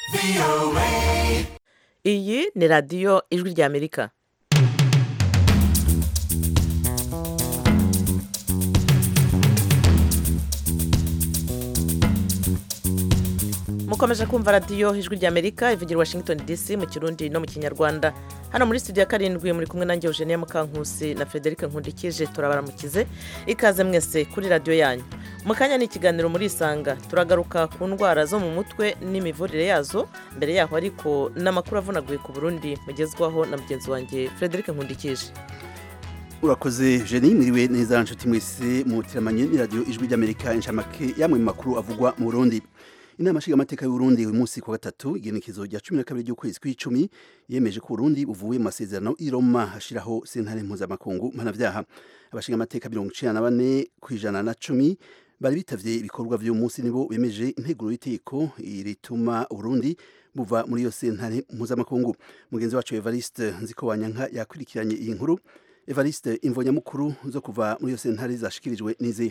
iyi ni radiyo ijwi ry'amerika mukomeje kumva radiyo ijwi ry'amerika ivugira washington dc mu kirundi no mu kinyarwanda hano muri studio ya karindwi muri kumwe nanjye eugenie mukankusi na frederic nkundikije turabaramukize ikaze mwese kuri radiyo yanyu mu kanya ni ikiganiro muri isanga turagaruka ku ndwara zo mu mutwe n'imivurire yazo mbere yaho ariko n'amakuru avunaguye ku burundi mugezwaho na mugenzi wanjye frederic nkundikije urakoze jeni mwiriwe neza nshuti mwese muteramanye ni radiyo ijwi ry'amerika inshamake yamwe mu makuru avugwa mu burundi inama nshingamateka y'uburundi uyu munsi ku wa gatatu igenekezo rya cumi na kabiri ry'ukwezi kw'icumi yemeje ko uburundi buvuye mu masezerano i roma hashiraho sentare mpuzamakungu mpanavyaha abashingamateka mirongo icenda na bane ku ijana na cumi bari bitavye ibikorwa vy'uyu munsi nibo bemeje integuro y'iteko rituma uburundi buva muri iyo sentare mpuzamakungu mugenzi wacu evariste nzikowanyanka yakurikiranye iyi nkuru evariste imvonyamukuru zo kuva muri iyo sentare zashikirijwe n'izihe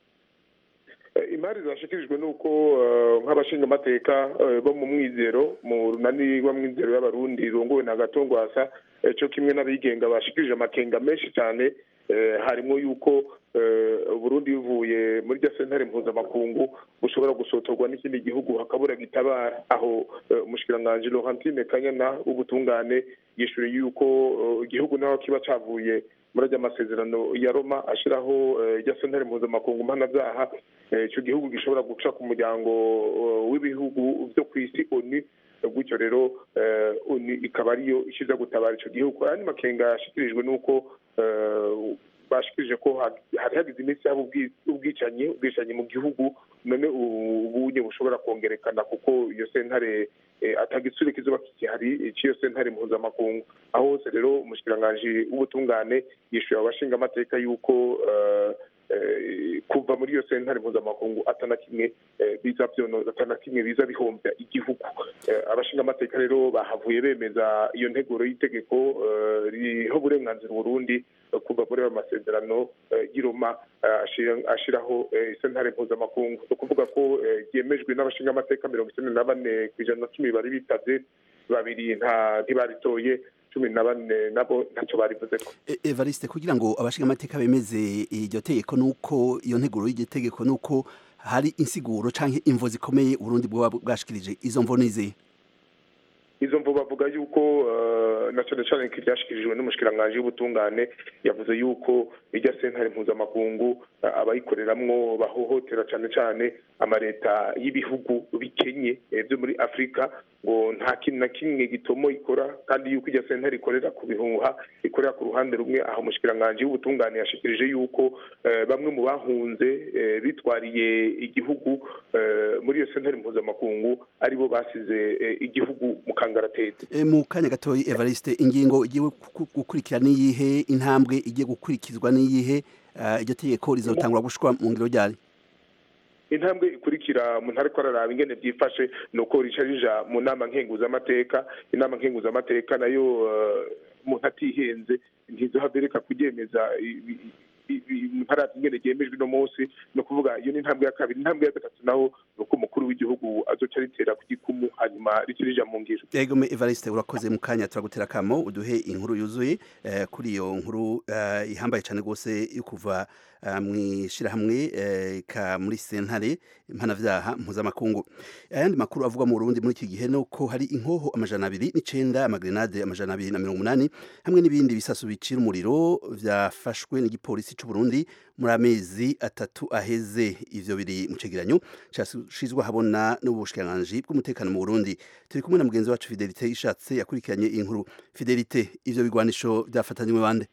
imari zashikirijwe nuko nk'abashingamateka bo mu mwizero mu runani rw'amwizero y'abarundi rongowe na gatongwasa cyo kimwe n'abigenga bashikirije amakenga menshi cyane harimo yuko Burundi bivuye muri rya sentare mpuzamakungu bushobora gusotorwa n'ikindi gihugu hakabura gitabara aho umushikiranganji Laurentine Kanyana w'ubutungane yishyuye yuko igihugu naho kiba cavuye muri ajya amasezerano ya Roma ashiraho rya sentare mpuzamakungu mpanabyaha icyo gihugu gishobora guca ku muryango w'ibihugu byo ku isi ONU gutyo rero ONU ikaba ariyo ishiza gutabara icyo gihugu ayandi makenga yashikirijwe n'uko bashikirije ko hari hagize iminsi yaba ubwicanyi ubwicanyi mu gihugu none ubunye bushobora kongerekana kuko iyo sentare atagitsure kizoba kigihari cy'iyo sentare mpuzamakungu aho hose rero umushikiranganji w'ubutungane yishyuye abashinga amateka y'uko kuva muri iyo sentare mpuzamakungu atana kimwe biza byonoza atana kimwe biza bihombya igihugu abashinga amateka rero bahavuye bemeza iyo nteguro y'itegeko riho uburenganzira Burundi kuva muri ayo masezerano y'iroma ashiraho sentare mpuzamakungu ni ukuvuga ko ryemejwe n'abashinga amateka mirongo icyenda na bane ku ijana na cumi bari bitavye babiri nta ntibaritoye cumi na bane nabo ntacyo barivuze ko evariste kugira ngo abashinga amateka bemeze iryo tegeko nuko iyo nteguro y'iryo tegeko nuko hari insiguro canke imvo zikomeye uburundi bwoba bwashikirije izo mvo nizihe izo mvu bavuga yuko na cyane cyane ryashikirijwe n'umushikiranganji w'ubutungane yavuze yuko irya sentare mpuzamakungu abayikoreramwo bahohotera cyane cyane amaleta y'ibihugu bikenye byo muri afurika ngo nta kintu na kimwe gitomo ikora kandi yuko irya sentare ikorera ku bihuha ikorera ku ruhande rumwe aho umushikiranganji w'ubutungane yashikirije yuko bamwe mu bahunze bitwariye igihugu muri iyo sentare mpuzamakungu aribo basize igihugu mu kangaratete mu kanya gatoyi evariste ingingo igiye gukurikira n'iyihe intambwe igiye gukurikizwa n'iyihe iryo tegeko rizotangura gushwa mu ngiro ryari intambwe ikurikira umuntu ariko araraba ingene byifashe ni uko rica rija mu nama nkenguzamateka inama nkenguzamateka nayo umuntu atihenze ntizohabereka kuryemeza ntarabye ingene ryemejwe uno munsi ni ukuvuga iyo ni intambwe ya kabiri intambwe ya gatatu naho ni uko umukuru w'igihugu azoca ritera ku gikumu hanyuma rikirija mu ngiro egome evariste urakoze mu kanya turagutera akamo uduhe inkuru yuzuye kuri iyo nkuru ihambaye cyane rwose yo kuva mu ishyirahamwe ka muri sentare mpanavyaha mpuzamakungu ayandi makuru avugwa mu Burundi muri iki gihe nuko hari inkoho amajana abiri n'icenda amagrenade amajana abiri na mirongo umunani hamwe n'ibindi bisasu bicira umuriro vyafashwe n'igipolisi c'u Burundi muri amezi atatu aheze ivyo biri mu cegeranyo cashizwe habona n'ubushikiranganji bw'umutekano mu Burundi turi kumwe na mugenzi wacu Fidelite ishatse yakurikiranye iyi nkuru Fidelite ivyo bigwanisho vyafatanywe bande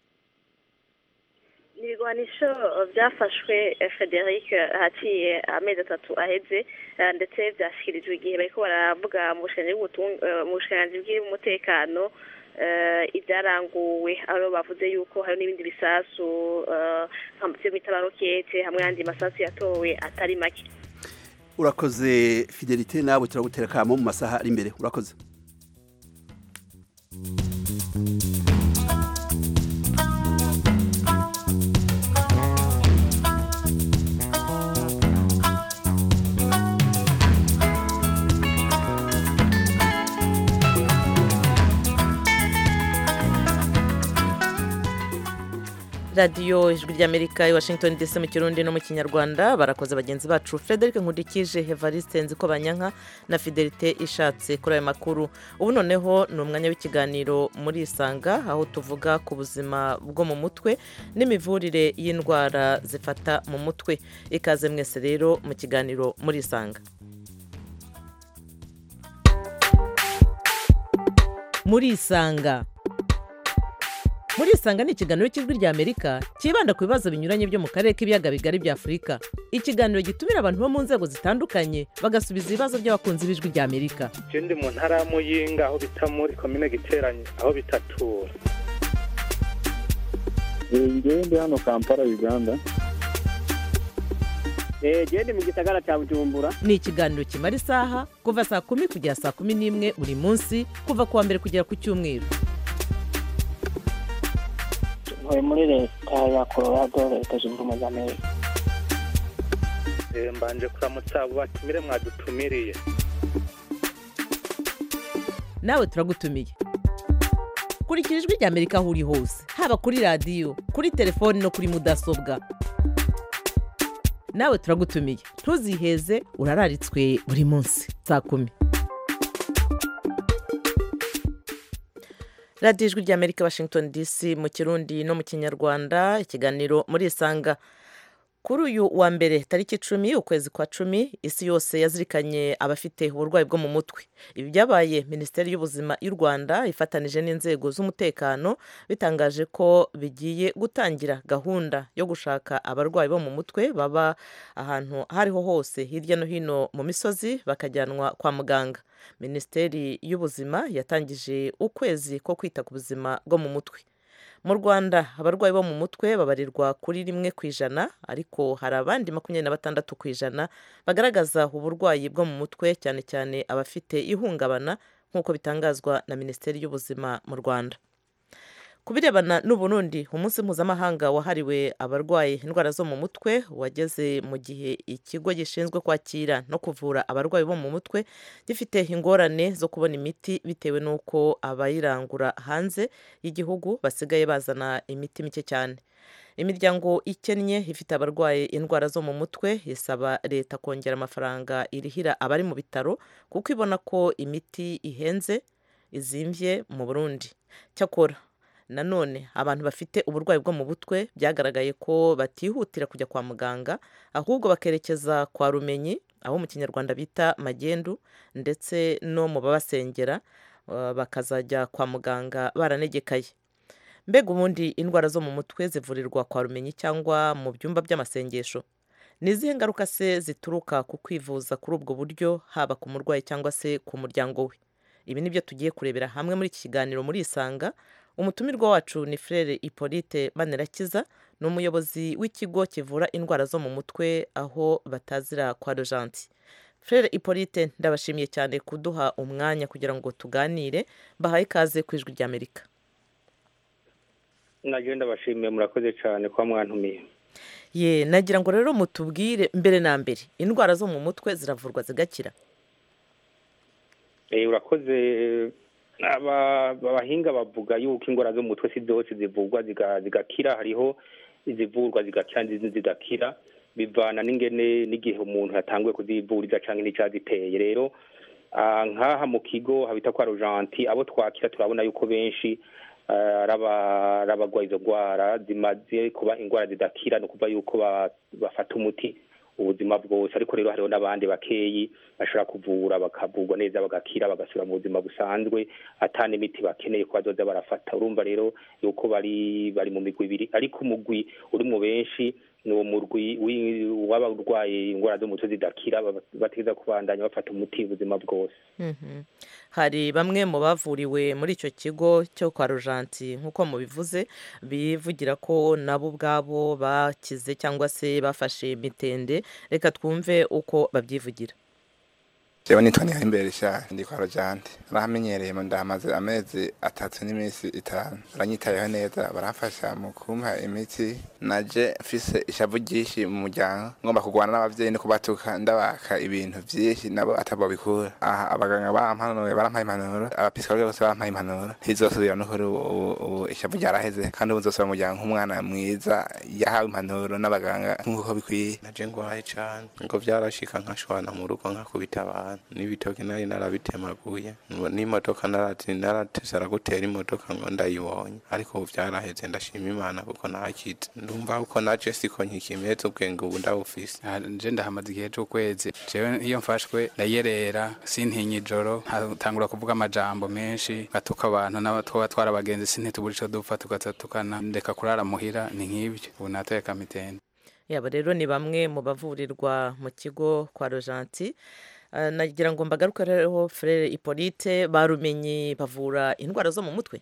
ibigwanisho byafashwe frederic haciye amezi atatu aheze ndetse byashyikirijwe igihe bariko baravuga mu bushikiranganji bw'umutekano ibyaranguwe aho bavuze yuko hari n'ibindi bisasu nk'amutse bita barokete hamwe n'andi masasu yatowe atari make urakoze fidelite nawe turagutera kamo mu masaha ari imbere urakoze radiyo ijwi ry'amerika i washington dc mu kirundi no mu kinyarwanda barakoze bagenzi bacu frederic nkundikije evariste nziko banyanka na fidelite ishatse kuri ayo makuru ubu noneho ni umwanya w'ikiganiro muri isanga aho tuvuga ku buzima bwo mu mutwe n'imivurire y'indwara zifata mu mutwe ikaze mwese rero mu kiganiro muri isanga muri isanga muri isanga ni ikiganiro cy'ijwi ry'amerika cyibanda ku bibazo binyuranye byo mu karere k'ibiyaga bigari bya afurika ikiganiro gitumira abantu bo mu nzego zitandukanye bagasubiza ibibazo by'abakunzi b'ijwi ry'amerika je ndi mu ntara ya muyinga aho bita muri komine giteranye aho bitatura ngewe ndi hano kampala uganda genda mu gisagara cya bujumbura ni ikiganiro kimara isaha kuva saa kumi kugera saa kumi n'imwe buri munsi kuva ku wa mbere kugera ku cyumweru ntuye muri leta ya colorado leta zunze ubumwe za amerika Eh, mbanje kuramutsa abo batumire mwadutumiriye nawe turagutumiye kurikira ijwi ry'amerika aho uri hose haba kuri radiyo kuri telefoni no kuri mudasobwa nawe turagutumiye ntuziheze urararitswe buri munsi saa kumi radiyo ijwi ry'amerika washington dc mu kirundi no mu kinyarwanda ikiganiro muri isanga kuri uyu wa mbere tariki icumi ukwezi kwa cumi isi yose yazirikanye abafite uburwayi bwo mu mutwe ibi byabaye minisiteri y'ubuzima y'u rwanda ifatanije n'inzego z'umutekano bitangaje ko bigiye gutangira gahunda yo gushaka abarwayi bo mu mutwe baba ahantu aho ariho hose hirya no hino mu misozi bakajyanwa kwa muganga minisiteri y'ubuzima yatangije ukwezi ko kwita ku buzima bwo mu mutwe mu rwanda abarwayi bo mu mutwe babarirwa kuri rimwe ku ijana ariko hari abandi makumyabiri na batandatu ku ijana bagaragaza uburwayi bwo mu mutwe cyane cyane abafite ihungabana nk'uko bitangazwa na minisiteri y'ubuzima mu rwanda ku birebana n'uburundi umunsi mpuzamahanga wahariwe abarwaye indwara zo mu mutwe wageze mu gihe ikigo gishinzwe kwakira no kuvura abarwayi bo mu mutwe gifite ingorane zo kubona imiti bitewe n'uko abayirangura hanze y'igihugu basigaye bazana imiti mike cyane imiryango ikennye ifite abarwaye indwara zo mu mutwe isaba leta kongera amafaranga irihira abari mu bitaro kuko ibona ko imiti ihenze izimbye mu burundi cyakora nanone abantu bafite uburwayi bwo mu mutwe byagaragaye ko batihutira kujya kwa muganga ahubwo bakerekeza kwa rumenyi aho mu kinyarwanda bita magendu ndetse no mu babasengera uh, bakazajya kwa muganga baranegekaye mbega ubundi indwara zo mu mutwe zivurirwa kwa rumenyi cyangwa mu byumba by'amasengesho ni izihe ngaruka se zituruka ku kwivuza kuri ubwo buryo haba ku murwayi cyangwa se ku muryango we ibi ni byo tugiye kurebera hamwe muri iki kiganiro muri isanga umutumirwa wacu ni frere hippolyte manirakiza ni umuyobozi w'ikigo kivura indwara zo mu mutwe aho batazira kwa rojanti frere hippolyte ndabashimiye cyane kuduha umwanya kugira ngo tuganire bahaye ikaze ku ijwi ry'amerika nagiye ndabashimiye murakoze cyane kuba mwantumiye ye nagira ngo rero mutubwire mbere na mbere indwara zo mu mutwe ziravurwa zigakira Eh, urakoze aba- abahinga bavuga yuko indwara zo mu mutwe si zose zivurwa ziga- zigakira hariho izivurwa zigakira n'izindi zidakira bivana n'ingene n'igihe umuntu yatanguye kuzivuriza cyangwa n'icyaziteye rero ah, nk'aha mu kigo habita kwa rojanti abo twakira turabona yuko benshi ah, ari aba- ari abagwaye izo ndwara zimaze kuba indwara zidakira ni ukuvuga yuko ba- bafata umuti ubuzima bwose ariko rero hariho n'abandi bakeyi bashobora kuvura bakavurwa neza bagakira bagasubira mu buzima busanzwe ata n'imiti bakeneye ko bazoza barafata urumva rero yuko bari bari mu migwi ibiri ariko umugwi uri mu benshi ni uwo murwi wi- w'abarwaye indwara zo mu mutwe zidakira baba- bategereza kubandanya bafata umuti ubuzima bwose Mhm. hari bamwe mu bavuriwe muri icyo kigo cyo kwa rojanti nk'uko mubivuze bivugira ko nabo ubwabo bakize cyangwa se bafashe mitende reka twumve uko babyivugira jewe nitwa nihayimbere sha ndi kwa rojante barahamenyereye mu ndamaze amezi atatu n'iminsi itanu baranyitayeho neza baramfasha mu kumpa imiti naje mfise ishavu ryinshi mu muryango ngomba kurwana n'abavyeyi no kubatuka ndabaka ibintu vyinshi nabo atabo bikura aha abaganga bampanuye barampaye impanuro abapisikologe bose bampaye impanuro ntizosubira n'ukuri ubu ubu ishavu ryaraheze kandi ubu nzosubira mu muryango nk'umwana mwiza yahawe impanuro n'abaganga nk'uko bikwiye naje ngwaye cane ngo vyarashika nkashwana mu rugo nkakubita abantu n'ibitoki nari narabitemaguye ngo n'imodoka narati naratesera gutera imodoka ngo ndayibonye ariko ubu vyaraheze ndashima imana kuko nakize ndumva uko naje siko nkikimeze ubwenge ubu ndabufise Ah, nje ndahamaze igihe c'ukwezi jewe iyo mfashwe ndayerera sintinya ijoro nkatangura kuvuga amajambo menshi ngatuka abantu n'abatwa batwara abagenzi sintitubura ico dupfa tugasatukana ndeka kurara muhira ni nk'ivyo ubu natoye kamitende yaba rero ni bamwe mu bavurirwa mu kigo kwa rojanti Eh, nagira ngo mbagaruke rero frere hippolyte barumenye bavura indwara zo mu mutwe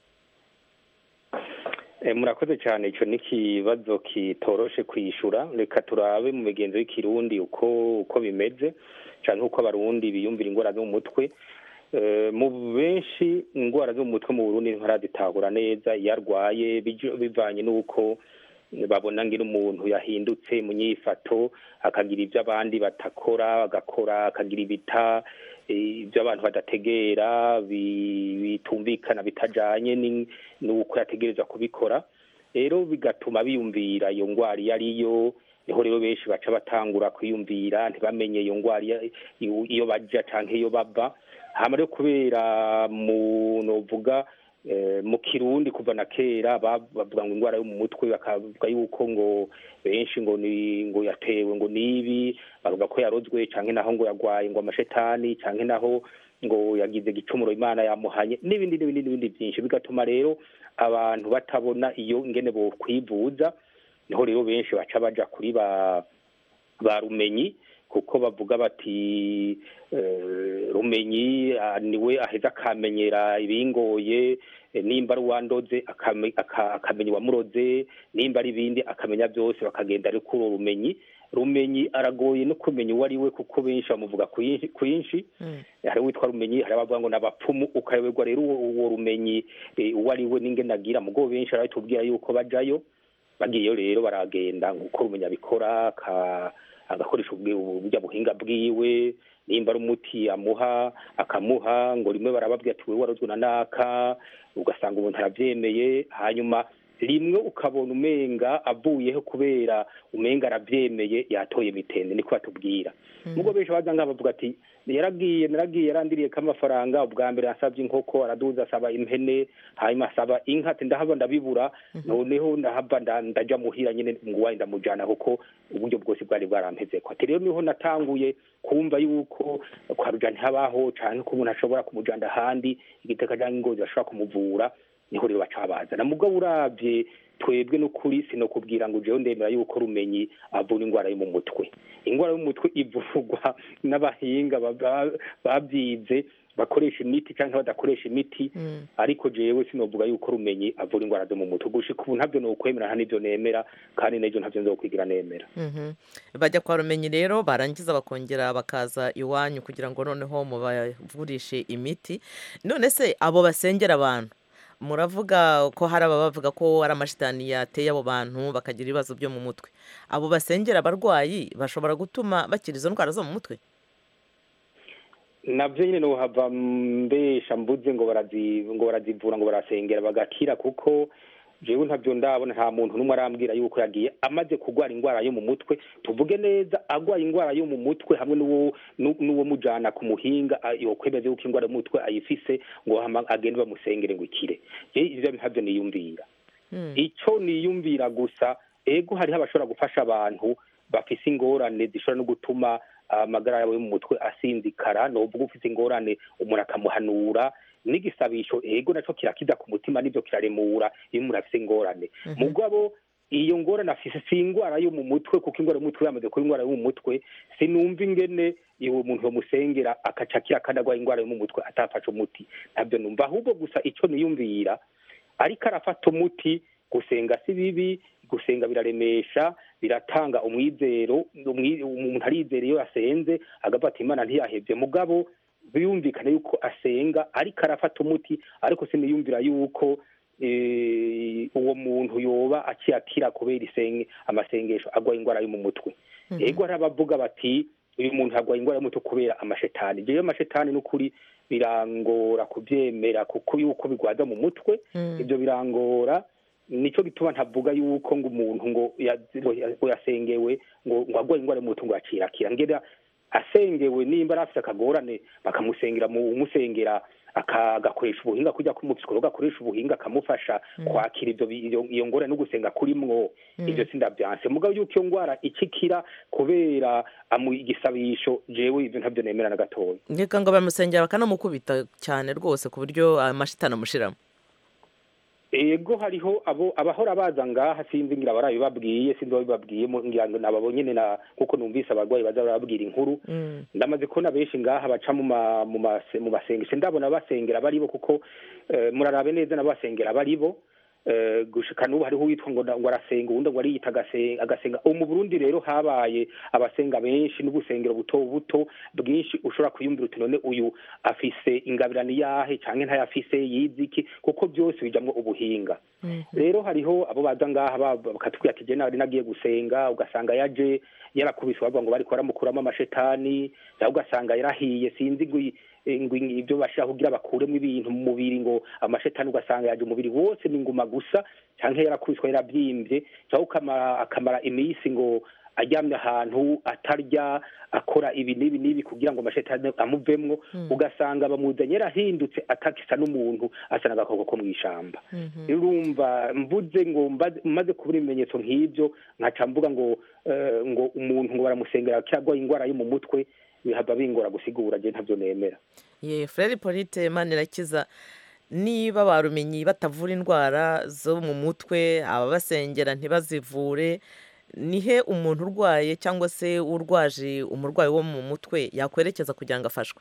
Eh, murakoze cyane icyo ni ikibazo kitoroshe kwishura reka turabe mu migenzo y'ikirundi uko uko bimeze cyane uko abarundi biyumvira indwara zo mu mutwe Eh, mu benshi indwara zo mu mutwe mu burundi ntarazitahura neza iyo arwaye biju- bivanye n'uko babona ngira umuntu yahindutse mu nyifato akagira ibyo abandi batakora agakora akagira ibita eh, ibyo abantu badategera bi- bitumvikana bitajanye ni- n'uko yategereza kubikora rero bigatuma biyumvira iyo ndwara iyo ariyo niho rero benshi baca batangura kwiyumvira ntibamenye iyo ndwara iyo- iyo- iyo baja canke iyo bava hama rero kubera mu novuga eh, mu kirundi kuva na kera ba- bavuga ngo indwara yo mu mutwe bakavuga yuko ngo benshi ngo ni ngo yatewe ngo nibi bavuga ko yarozwe canke naho ngo yagwaye ngo amashetani canke naho ngo yagize gicumuro imana yamuhanye n'ibindi n'ibindi n'ibindi byinshi bigatuma rero abantu batabona iyo ingene bo kwivuza niho rero benshi baca baja kuri ba ba rumenyi kuko bavuga bati eh, rumenyi ah, niwe aheza akamenyera ibingoye eh, nimba ari uwandoze akame- aka- akamenya uwamuroze nimba ari ibindi akamenya byose bakagenda ari kuri uwo rumenyi rumenyi aragoye no kumenya uwo ari we kuko benshi bamuvuga kwinshi- kwinshi hari uwitwa rumenyi hari abavuga ngo n'abapfumu ukayoberwa rero uwo uwo rumenyi eh, uwo ari we n'ingene agira mugo benshi arabitubwira yuko bajayo bagiyeyo rero baragenda nk'uko rumenya abikora aka- agakoresha ubwi- uburyo buhinga bwiwe nimba ari umuti amuha akamuha ngo rimwe barababwira ati wewe warozwe na naka ugasanga umuntu arabyemeye hanyuma rimwe ukabona umenga avuyeho kubera umenga arabyemeye yatoye mitende niko batubwira nubwo benshi baza ngaha bavuga ati yaragiye naragiye yarandiriye ko amafaranga ubwa mbere asabye inkoko araduza asaba impene hanyuma asaba inka ati ndahava ndabibura noneho ndahava nda- ndaja muhira nyine nguwaye ndamujana kuko uburyo bwose bwari bwarampezeko ati rero niho natanguye kumva yuko kwa rujani habaho canke ko umuntu ashobora kumujana ahandi igiteka canke ingozi bashobora kumuvura niho rero baca babazana mugabo uravye twebwe n'ukuri sinokubwira ngo jewe ndemera yuko rumenyi avura indwara yo mu mutwe indwara yo mu mutwe ivurwa n'abahinga ba- ba- babyize bakoresha imiti cyangwa badakoresha imiti ariko jewe sinovuga yuko rumenyi avura indwara zo mu mutwe gushika ubu ntabyo nokwemera nta n'ibyo nemera kandi n'ejo ntabyo nzokwigira nemera Mhm. bajya kwa rumenyi rero barangiza bakongera bakaza iwanyu kugira ngo noneho mubavurishe imiti none se abo basengera abantu muravuga ko hari abavuga ko ari amashitani yateye abo bantu bakagira ibibazo byo mu mutwe abo basengera abarwayi bashobora gutuma bakira izo ndwara zo mu mutwe navyo nyine nohava mbesha mbuze ngo barazi ngo barazivura ngo barasengera bagakira kuko jewe ntabyo ndabona nta muntu n'umwe arambwira yuko yagiye amaze kurwara indwara yo mu mutwe tuvuge neza agwaye indwara yo mu mutwe hamwe n'uwo n'u- n'uwo mujana ku muhinga a- yokwemeza yuko indwara yo mu mutwe ayifise ngo hama agende bamusengere ngo ikire je ivyo ntabyo niyumvira ico niyumvira gusa ego hariho abashobora gufasha abantu bafise ingorane zishobora no gutuma amagara yabo yo mu mutwe asinzikara novuga ufise ingorane umuntu akamuhanura n'igisabisho ego naco kirakiza ku mutima nivyo kiraremura iyo umuntu afise ingorane mugabo iyo ngorane afise si indwara yo mu mutwe kuko indwara yo mu mutwe yamaze kuba indwara yo mu mutwe sinumva ingene uwo muntu yomusengera akaca akira kandi agwaye indwara yo mu mutwe atafashe umuti ntabyo numva ahubwo gusa ico niyumvira ariko arafata umuti gusenga si bibi gusenga biraremesha biratanga umwizero umwi- umuntu arizera iyo yasenze agavuga ati imana ntiyahebye mugabo biyumvikana yuko asenga ariko arafata umuti ariko siniyumvira yuko eh, uwo muntu yoba akiyakira kubera isenge amasengesho agwaye indwara yo mu mutwe ego hari abavuga bati uyu muntu agwaye indwara y'umutwe kubera amashetani jewe amashetani n'ukuri birangora kubyemera kuko yuko bigwaza mu mutwe ibyo birangora nicyo gituma ntavuga yuko ngo umuntu ngo ya- ngo yasengewe ngo ngo agwaye indwara y'umutwe ngo yacirakira ngera asengewe nimba ari afite akagorane bakamusengera mu umusengera aka- agakoresha ubuhinga kujya ku mupsikologa akoresha ubuhinga akamufasha kwakira ibyo bi- iyo iyo ngorane no gusenga kurimwo ibyo sindabyanse mugabo yuko iyo ndwara ikikira kubera amu igisabisho jewe ibyo ntabyo nemera na gatoya reka ngo bamusengera bakanamukubita cyane rwose ku buryo amashitani amushiramo ego hariho abo abahora baza ngaha sinzi ngira barabibabwiye sinzi babibabwiye mu- ngira ngo nababo nyene na kuko numvise abarwayi baza barababwira inkuru ndamaze kubona benshi ngaha baca mu ma- mu mase- mu masengesho ndabona basengera baribo kuko eh, murarabe neza n'abasengera baribo eh, gushika n'ubu hariho uwitwa ngo ngo arasenga uwundi ngo ariyita agase- agasenga ubu mu burundi rero habaye abasenga benshi n'ubusengero buto buto bwinshi ushobora kwiyumvira uti none uyu afise ingabirani yahe canke ntayafise yize iki kuko byose bijamwo ubuhinga rero hariho abo baza ngaha ba- bakatubwira ati je nari nagiye gusenga ugasanga yaje yarakubise bavuga ngo bariko baramukuramo amashetani cyangwa ugasanga yarahiye sinzi ngo i- ngo i- ibyo bashaka kugira bakuremo ibintu mu mubiri ngo amashetani ugasanga yaje umubiri wose ni inguma gusa cyangwa yarakubiswe yarabyimbye cyangwa ukama- akamara iminsi ngo aryamye ahantu atarya akora ibi n'ibi n'ibi kugira ngo amashetani amuvemwo ugasanga bamuzanye yarahindutse atakisa n'umuntu asa n'agakoko ko mu ishamba urumva mvuze ngo mbaze- maze kubura ibimenyetso nk'ibyo nkaca mvuga ngo eh, ngo umuntu ngo baramusengera cyangwa indwara yo mu mutwe bihava bingora gusigura je ntabyo nemera ye frere polite manirakiza niba barumenyi batavura indwara zo mu mutwe ababasengera ntibazivure nihe umuntu urwaye cyangwa se urwaje umurwayi wo mu mutwe yakwerekeza kugira ngo afashwe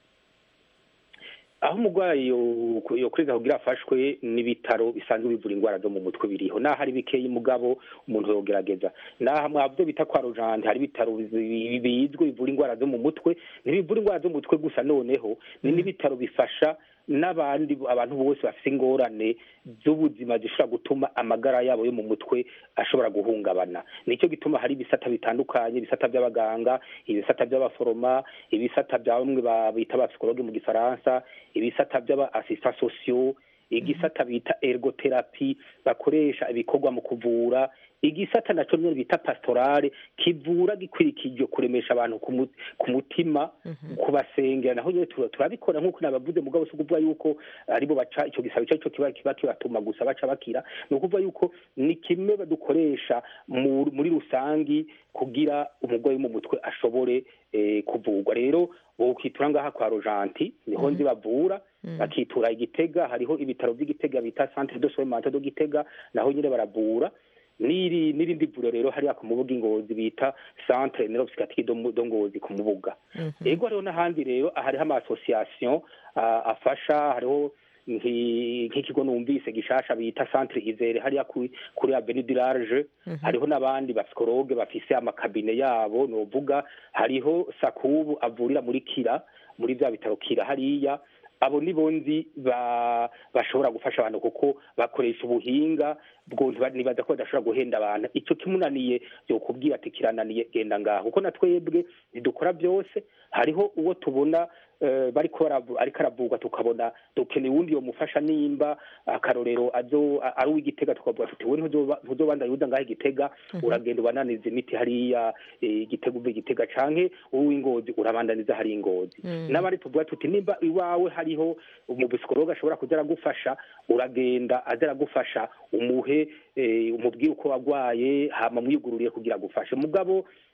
aho umurwayi yo- yokureza kugira afashwe n'ibitaro bisanzwe bivura indwara zo mu mutwe biriho naho ari bikeyi mugabo umuntu yogerageza naho mwabyo bita kwa rujante hari ibitaro bizi- bizwi bivura indwara zo mu mutwe ntibivura indwara zo mu mutwe gusa noneho ni n'ibitaro bifasha n'abandi abantu bose bafite ingorane z'ubuzima zishobora gutuma amagara yabo yo mu mutwe ashobora guhungabana nicyo gituma hari ibisata bitandukanye ibisata by'abaganga ibisata by'abaforoma ibisata bya bamwe ba- bita abapsikologe mu gifaransa ibisata by'aba asista sosiyo igisata bita ergotherapy bakoresha ibikorwa mu kuvura igisata naco nyene bita pastorale kivura gikwirikije kuremesha abantu ku mu- ku mutima kubasengera naho nyene tura- turabikora nk'uko nabavuze mugabo si ukuvuga yuko aribo baca ico gisabo ico arico kiba kiba kibatuma gusa baca bakira ni ukuvuga yuko ni kimwe badukoresha mu- muri rusangi kugira umurwayi wo mu mutwe ashobore eh, kuvurwa rero wokitura ngaha kwa rojanti niho nzi bavura bakitura igitega hariho ibitaro by'igitega bita centre de soins mentaux de gitega naho nyine baravura n'iri n'irindi vuriro rero hariya ku mubuga ingozi bita centre neuropsychiatrique do Mu- do ngozi ku mubuga ego hariho n'ahandi rero hariho ama association ah, afasha hariho nki- nk'ikigo numvise gishasha bita centre izere hariya kuri kuri avenue du large hariho n'abandi bapsikologe bafise amakabine yabo novuga hariho sakubu avurira muri kira muri bya bitaro kira hariya abo ni bonzi ba bashobora gufasha abantu kuko bakoresha ubuhinga bwo ntiba- nibaza ko badashobora guhenda abantu icyo kimunaniye yokubwira ati kirananiye genda ngaho kuko na twebwe ntidukora byose hariho uwo tubona eh, bariko baravu- ariko aravurwa tukabona dukeneye uwundi yomufasha nimba akarorero azo a- ari uw'igitega tukavuga tuti we ntuzoba- ntuzobandanya uza ngaho igitega uragenda ubananiza imiti hariya eh, igitega uva igitega canke uw'ingozi urabandaniza hari ingozi n'abandi tuvuga tuti nimba iwawe hariho umupsikologe ashobora kuza aragufasha uragenda aza aragufasha umuhe eh, umubwire uko wagwaye hama mwigururiye kugira agufashe mugabo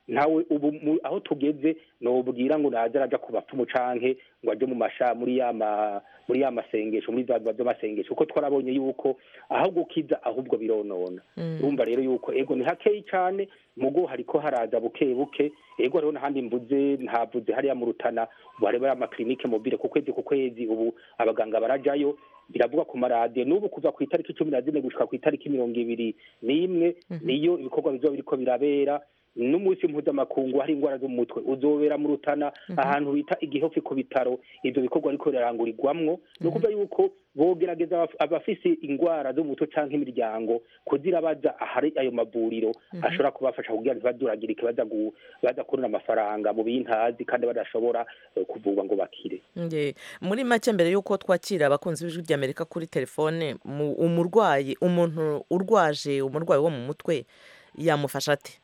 ntawe ubu mu- aho tugeze nobwira ngo naza araja ku bapfumu canke ngo aje mu masha muri ya ma muri ya masengesho muri za by'amasengesho kuko twarabonye yuko aho gukiza ahubwo bironona urumva rero yuko ego ni hakeyi cane mugo hariko haraza buke buke ego hariho n'ahandi mvuze ntavuze hariya mu rutana ubu hariho amaklinike mobile ku kwezi ku kwezi ubu abaganga barajayo biravuga ku maradiyo n'ubu kuva ku itariki cumi na zine gushika ku itariki mirongo ibiri n'imwe niyo ibikorwa bizoba biriko birabera n'umunsi mpuzamakungu hari indwara zo mu mutwe uzobera mu rutana ahantu bita igihofi ku bitaro ivyo bikorwa ariko birarangurirwamwo ni ukuvuga yuko bogerageza abaf- abafise indwara zo mu mutwe canke imiryango kugira baza ahari ayo mavuriro ashobora kubafasha kugira ntibaduragirike baza gu- baza kubona amafaranga mu bintazi kandi badashobora eh, kuvurwa ngo bakire Nge, muri make mbere y'uko twakira abakunzi b'ijwi ry'amerika kuri telefone mu- umurwayi umuntu urwaje umurwayi wo mu mutwe yamufasha ate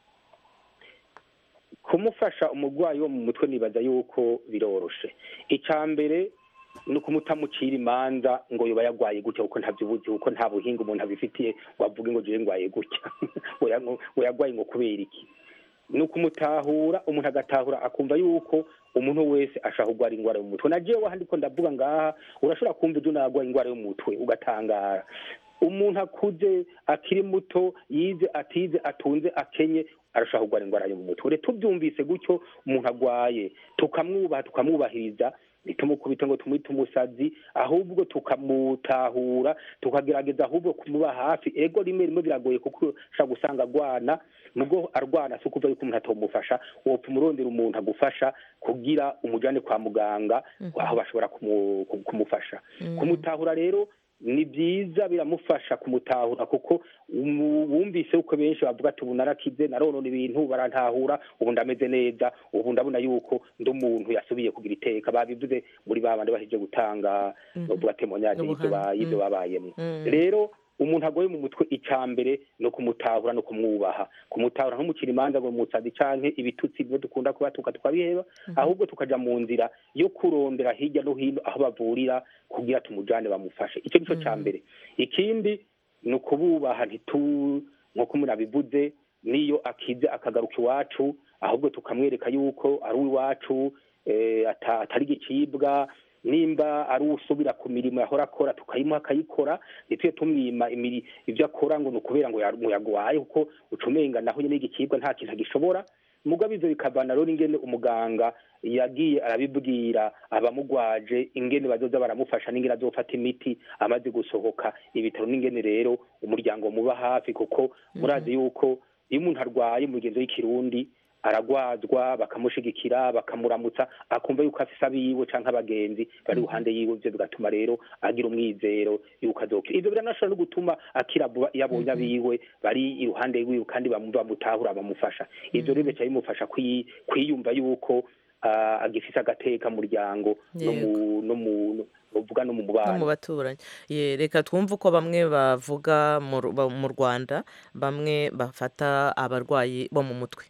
kumufasha umurwayi wo mu mutwe nibaza yuko biroroshe icya mbere ni ukumutamucira imanza ngo yoba yagwaye gutya kuko ntabyibuzi kuko nta buhinga umuntu abifitiye ngo avuge ngo jewe ngwaye gutya ngo ya- ngo yagwaye ngo kubera iki ni ukumutahura umuntu agatahura akumva yuko umuntu wese ashaka kurwara indwara yo mu mutwe na jewe ahandi ko ndavuga ngaha urashobora kumva ibyo nagwaye indwara yo mu mutwe ugatangara umuntu akuze akiri muto yize atize atunze akenye arashaka kurwara indwara yo mu mutwe rero tubyumvise gutyo umuntu agwaye tukamwubaha tukamwubahiriza ntitumukubite ngo tumwite umusazi ahubwo tukamutahura tukagerageza ahubwo kumuba hafi ego rimwe rimwe biragoye kuko ushobora gusanga agwana nubwo arwana si ukuvuga yuko umuntu atomufasha wopfa umurondera umuntu agufasha kugira umujyane kwa muganga aho bashobora kumu- kumufasha kumutahura rero ni byiza biramufasha kumutahura kuko umu- wumvise uko benshi bavuga ati ubu narakize naronona ibintu barantahura ubu ndameze neza ubu ndabona yuko ndi umuntu yasubiye kugira iteka babivuze muri ba bandi baheje gutanga bavuga temonyage y'ibyo ba- y'ibyo babayemo rero umuntu agoye mu mutwe icya mbere ni ukumutahura no kumwubaha kumutahura ntumukira imanza ngo musazi canke ibitutsi bimwe dukunda kubatuka tukabiheba ahubwo tukaja mu nzira yo kurondera hirya no hino aho bavurira kugira tumujane bamufashe icyo nico ca mbere ikindi ni ukububaha ntitu nk'uko umuntu abivuze niyo akize akagaruka iwacu ahubwo tukamwereka yuko ari uw'iwacu eh, ata- atari igicibwa nimba ari usubira ku mirimo yahora akora tukayimuha akayikora ntitujye tumwima imiri ibyo akora ngo ni ukubera ngo ya- ngo yagwaye kuko ucumenga naho nyine igicibwa nta kintu agishobora mugabo ivyo bikavana rero ingene umuganga yagiye arabibwira abamugwaje ingene bazoza baramufasha n'ingene azofata imiti amaze gusohoka ibitaro n'ingene rero umuryango muba hafi kuko murazi yuko iyo umuntu arwaye mu migenzo y'ikirundi aragwazwa bakamushigikira bakamuramutsa akumva yuko afise abiwe canke abagenzi bari iruhande yiwe ivyo bigatuma rero agira umwizero yuko azokira ivyo biranashobora no gutuma akira vuba iyo abonye abiwe bari iruhande yiwe kandi bamu- bamutahura bamufasha ivyo rero bica bimufasha kwi- kwiyumva yuko ah, agifise agateka mu muryango no mu no mu novuga no mu no mu mubano baturanyi Ye, reka twumve uko bamwe bavuga mu Ru- ba- mu rwanda bamwe bafata abarwayi bo mu mutwe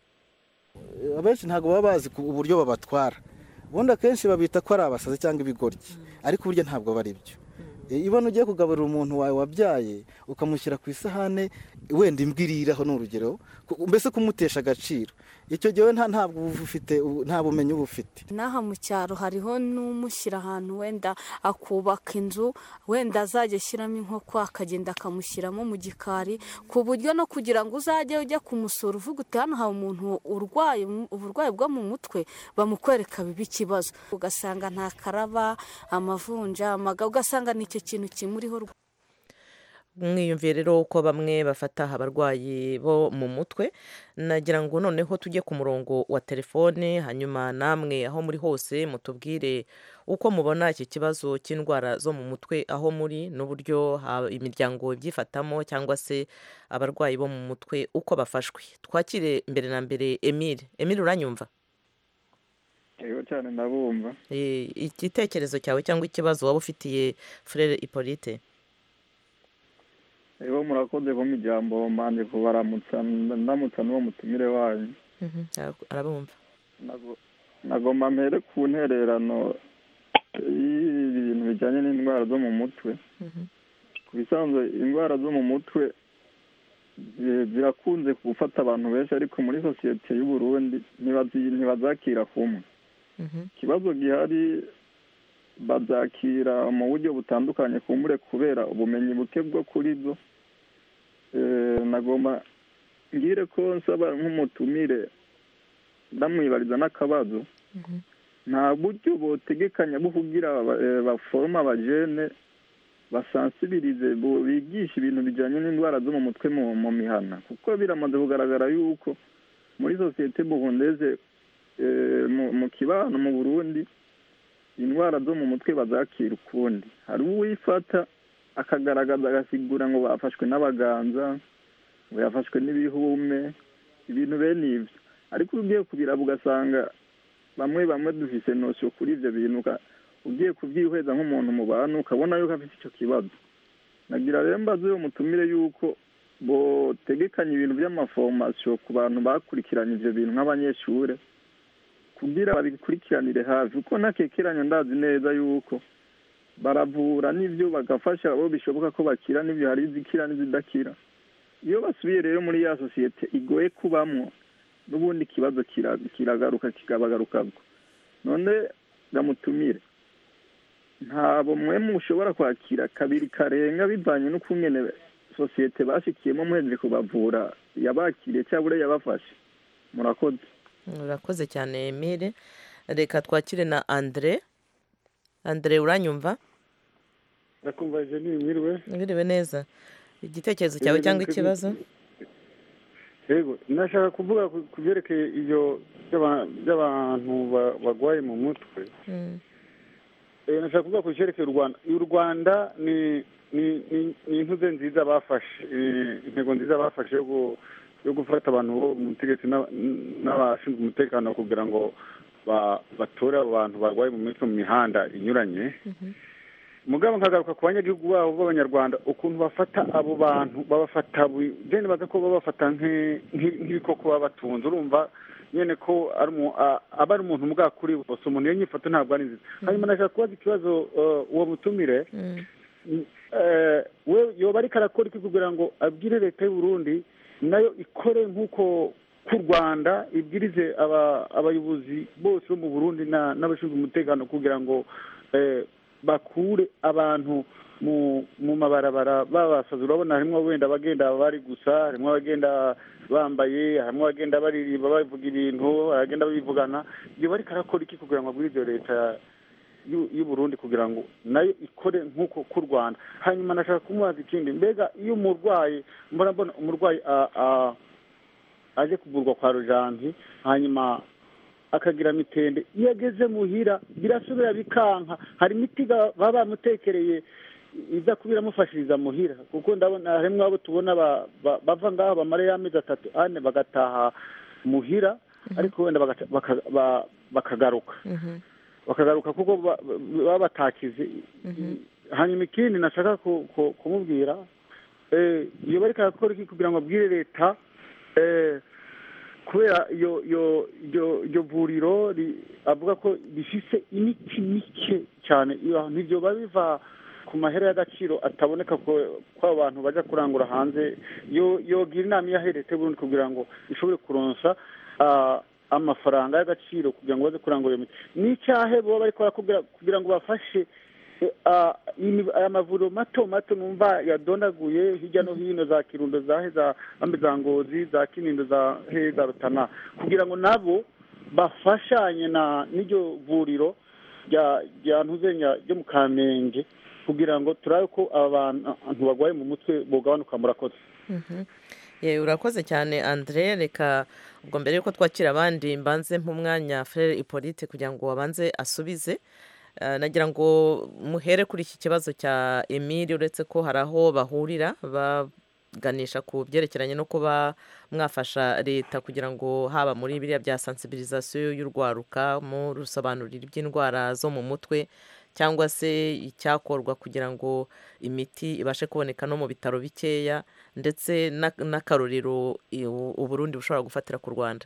abenshi ntabwo baba bazi ku- uburyo babatwara ubundi akenshi babita ko ari abasazi cyangwa ibigoryi ariko burya ntabwo aba ari byo E, ibona ugiye kugaburira umuntu wawe wabyaye ukamushyira ku isahane wenda imbwa iriraho ni urugero ku- mbese kumutesha agaciro icyo gihe we nta ntabwo uba ufite ubu- nta bumenyi uba ufite n'aha mu cyaro hariho n'umushyira ahantu wenda akubaka inzu wenda azajya ashyiramo inkoko akagenda akamushyiramo mu gikari ku buryo no kugira ngo uzajye ujya kumusura uvuga uti hano hari umuntu urwaye mu- uburwayi bwo mu mutwe bamukwereka biba ikibazo ugasanga nta karaba amavunja amaga ugasanga ni icyo kintu kimuriho rwose. mwiyumviye rero uko bamwe bafata abarwayi bo mu mutwe nagira ngo noneho tujye ku murongo wa telefone hanyuma namwe aho muri hose mutubwire uko mubona iki kibazo cy'indwara zo mu mutwe aho muri n'uburyo ha- imiryango ibyifatamo cyangwa se abarwayi bo mu mutwe uko bafashwe twakire mbere na mbere emile emile uranyumva yego cyane ndabumva Eh, igitekerezo cyawe cyangwa ikibazo waba ufitiye frere hippolyte yego murakoze kumpa ijambo mbanje kubaramutsa ndamutsa n'uwo mutumire wanyu Mhm, ara- arabumva Nago- nagomba mpere ku ntererano y'ibintu bijyanye n'indwara zo mu mutwe ku bisanzwe indwara zo mu mutwe zi- zirakunze gufata abantu benshi ariko muri sosiyete y'u Burundi ntibazi- ntibazakira kumwe ikibazo gihari bazakira mu buryo butandukanye kumbure kubera ubumenyi buke bwo kuri zo Eh, nagomba ngire ko nsaba nk'umutumire ndamwibariza n'akabazo nta buryo botegekanya bwo kugira aba- eh, baforoma abajene basansibirize bo- bigisha ibintu bijyanye n'indwara zo mu mutwe mu mu mihana kuko biramaze kugaragara yuko muri sosiyete buhundeze eh, mu- mu kibano mu burundi indwara zo mu mutwe bazakira ukundi hari uwifata akagaragaza agasigura ngo bafashwe n'abaganza ngo yafashwe n'ibihume ibintu bene ibyo ariko iyo ugiye kubiraba ugasanga bamwe bamwe dufise nosiyo kuri ibyo bintu uka- ugiye kubyihweza nk'umuntu mu bantu ukabona yuko afite icyo kibazo nagira rero mbaze uwo mutumire yuko botegekanya ibintu by'amaforomasiyo ku bantu bakurikiranye ibyo bintu nk'abanyeshure kugira babikurikiranire hafi kuko ntakekeranya ndazi neza yuko baravura n'ibyo bagafasha abo bishoboka ko bakira n'ibyo hari izikira n'izidakira iyo basubiye rero muri ya sosiyete igoye kubamwo n'ubundi ikibazo kira- kiragaruka kikabagarukabwo none gamutumire ntabwo mwe mushobora kwakira kabiri karenga bivanye n'ukungene sosiyete bashikiyemo muhejeje kubavura yabakiriye cyangwa yabafashe murakoze urakoze cyane emile reka twakire na andre andre uranyumva ndakumva jeni mwiriwe mwiriwe neza igitekerezo cyawe cyangwa ikibazo yego nashaka kuvuga ku- ku byerekeye iyo by'aba- by'abantu ba- barwaye mu mutwe Mm. Eh, nashaka kuvuga ku cyerekeye u rwanda u rwanda ni ni ni ni intuze nziza bafashe eh, intego nziza bafashe yo gu- yo gufata abantu bo mu butegetsi n'aba- n'abashinzwe umutekano kugira ngo ba- batore abo bantu barwaye mu mitwe mu mihanda inyuranye mugabo nkagaruka ku banyagihugu babo b'abanyarwanda ukuntu bafata abo bantu babafata bui- je nibaza ko babafata nk'i- nk'i- nk'ibikoko baba batunze urumva nyene ko ari umu- a- aba ari umuntu mbwa kuri bose umuntu iyo nyifato ntabwo ari nziza hanyuma nashaka kubaza ikibazo eh, uwo mutumire eh, we yoba ariko arakora iki kugira ngo abwire leta y'u Burundi nayo ikore nk'uko ku rwanda ibwirize aba- abayobozi bose bo mu burundi na- n'abashinzwe umutekano kugira ngo eh, bakure abantu mu mu mabarabara babasaza urabona harimo wenda abagenda bari gusa harimo abagenda bambaye harimo abagenda baririmba bavuga ibintu abagenda babivugana iyo bariko arakora iki kugira ngo abwirize leta y'u- y'u Burundi kugira ngo nayo ikore nk'uko ku Rwanda hanyuma nashaka kumubaza ikindi mbega iyo umurwayi mbona mbona umurwayi a- a- aje kuvurwa kwa rujanti hanyuma akagira mitende iyo ageze muhira birasubira bikanka hari imiti ga- baba bamutekereye iza kuba iramufashiriza muhira kuko ndabona harimwo abo tubona ba- ba- bava ngaho bamara y'amezi atatu ane bagataha muhira ariko wenda bagata- baka- ba- bakagaruka bakagaruka kuko ba- baba batakize hanyuma ikindi nashaka ku- ku- kumubwira eh, iyo bariko arakora iki kugira ngo abwire leta eh, kubera iyo iyo iyo iryo vuriro ri- avuga ko rifise imiti mike cyane iyo ntivyo biba biva ku mahera y'agaciro ataboneka ko ko abantu baja kurangura hanze yo yogira inama iyo aherete Burundi kugira ngo ishobore kuronsa ah, amafaranga y'agaciro kugira ngo baze kurangura iyo miti n'icyahe boba bariko barakubwira kugira ngo bafashe eh, ah, imi- aya mavuriro mato mato numva yadondaguye hirya no hino za kirundo za he za ambe za ngozi za kinindo za he za rutana kugira ngo nabo bafashanye na n'iryo vuriro rya rya ntuzenya ryo mu kamenge kugira ngo turabe ko aba bantu barwaye mu mutwe bogabanuka murakoze Mhm. Ye, urakoze cyane andre reka ubwo mbere yuko twakira abandi mbanze nk'umwanya frere hippolyte kugira ngo abanze asubize Eh, nagira ngo muhere kuri iki kibazo cya emile uretse ko hari aho bahurira baganisha ku byerekeranye no kuba mwafasha leta kugira ngo haba muri biriya bya sensibilisation y'urwaruka mu rusobanurira iby'indwara zo mu mutwe cyangwa se icyakorwa kugira ngo imiti ibashe kuboneka no mu bitaro bikeya ndetse na- n'akarorero i- u- uburundi bushobora gufatira ku rwanda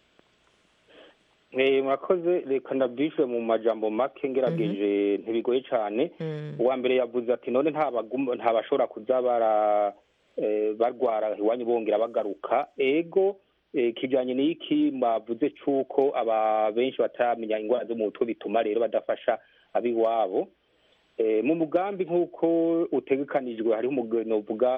Eh, murakoze reka ndabyishyure mu majambo make ngerageje ntibigoye cyane uwa mbere yavuze ati none nta bagum- nta bashobora kuza bara eh, barwara iwanyu bongera bagaruka ego eh, kijanye n'iki mwavuze c'uko aba benshi bataramenya ingwara zo mu mutwe bituma rero badafasha abiwabo Eh, mu mugambi nk'uko utegekanijwe hariho umugwi novuga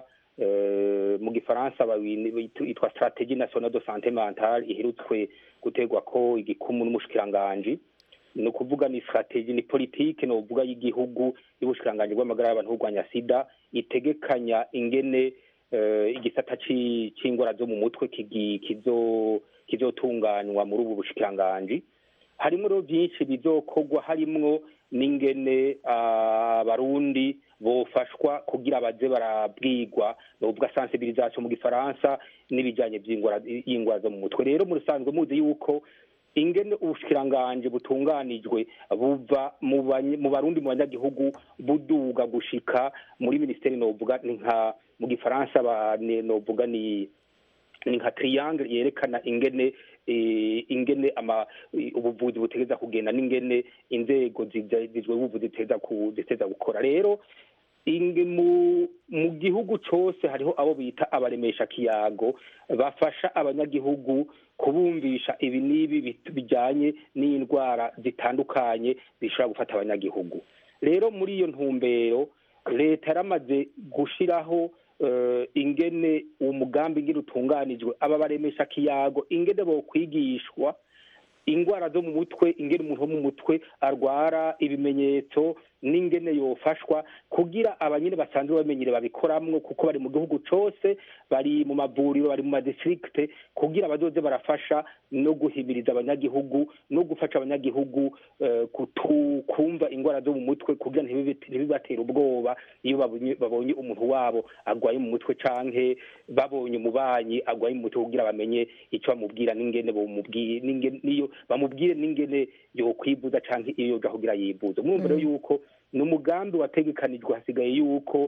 eh, mu gifaransa bawini- bitu- yitwa strategie nationale de santé mentale iherutswe gutegwa ko igikumu n'umushikiranganji ni ukuvuga ni strategie ni politike novuga y'igihugu y'ubushikiranganji bw'amagara y'abantu kurwanya sida itegekanya ingene eh, igisata ci- c'ingwara zo mu mutwe kigi- kizo- kizotunganywa muri ubu bushikiranganji harimwo rero byinshi bizokorwa harimwo n'ingene ah, abarundi bofashwa kugira baze barabwirwa novuga sensibilisation mu gifaransa n'ibijanye vy'ingwara y'ingwara zo mu mutwe rero mu rusanzwe muzi yuko ingene ubushikiranganji butunganijwe buva mu banye- mu barundi mu banyagihugu buduga gushika muri minisiteri novuga ni nka mu gifaransa ba- ni- novuga ni ni nka triangle yerekana ingene eh, ingene ama eh, ubuvuzi butegeza kugenda n'ingene inzego zija- zijwe ubuvuzi ziteza ku ziteza gukora rero inge mu mu gihugu cose hariho abo bita abaremesha kiyago bafasha abanyagihugu kubumvisha ibi n'ibi bit- bijanye n'indwara zitandukanye zishobora gufata abanyagihugu rero muri iyo ntumbero leta yaramaze gushiraho eh, ingene uwo mugambi ingene utunganijwe aba baremesha kiyago ingene bokwigishwa ingwara zo mu mutwe ingene umuntu wo mu mutwe arwara ibimenyetso n'ingene yofashwa kugira abanyene basanzwe bamenyere babikoramwo kuko bari mu gihugu cose bari mu mavuriro bari mu madistrikte kugira bazoze barafasha no guhimiriza abanyagihugu no gufasha abanyagihugu eh, kutu- kumva ingwara zo mu mutwe kugira ntibibe- ntibibatere ubwoba iyo babonye babonye umuntu wabo agwaye mu mutwe canke babonye umubanyi agwaye mu mutwe kugira bamenye ico bamubwira n'ingene bomubwira n'ingene niyo bamubwire n'ingene yokwivuza canke iyo yoja kugira yivuze mwumva rero yuko ni umugambi wategekanijwe hasigaye yuko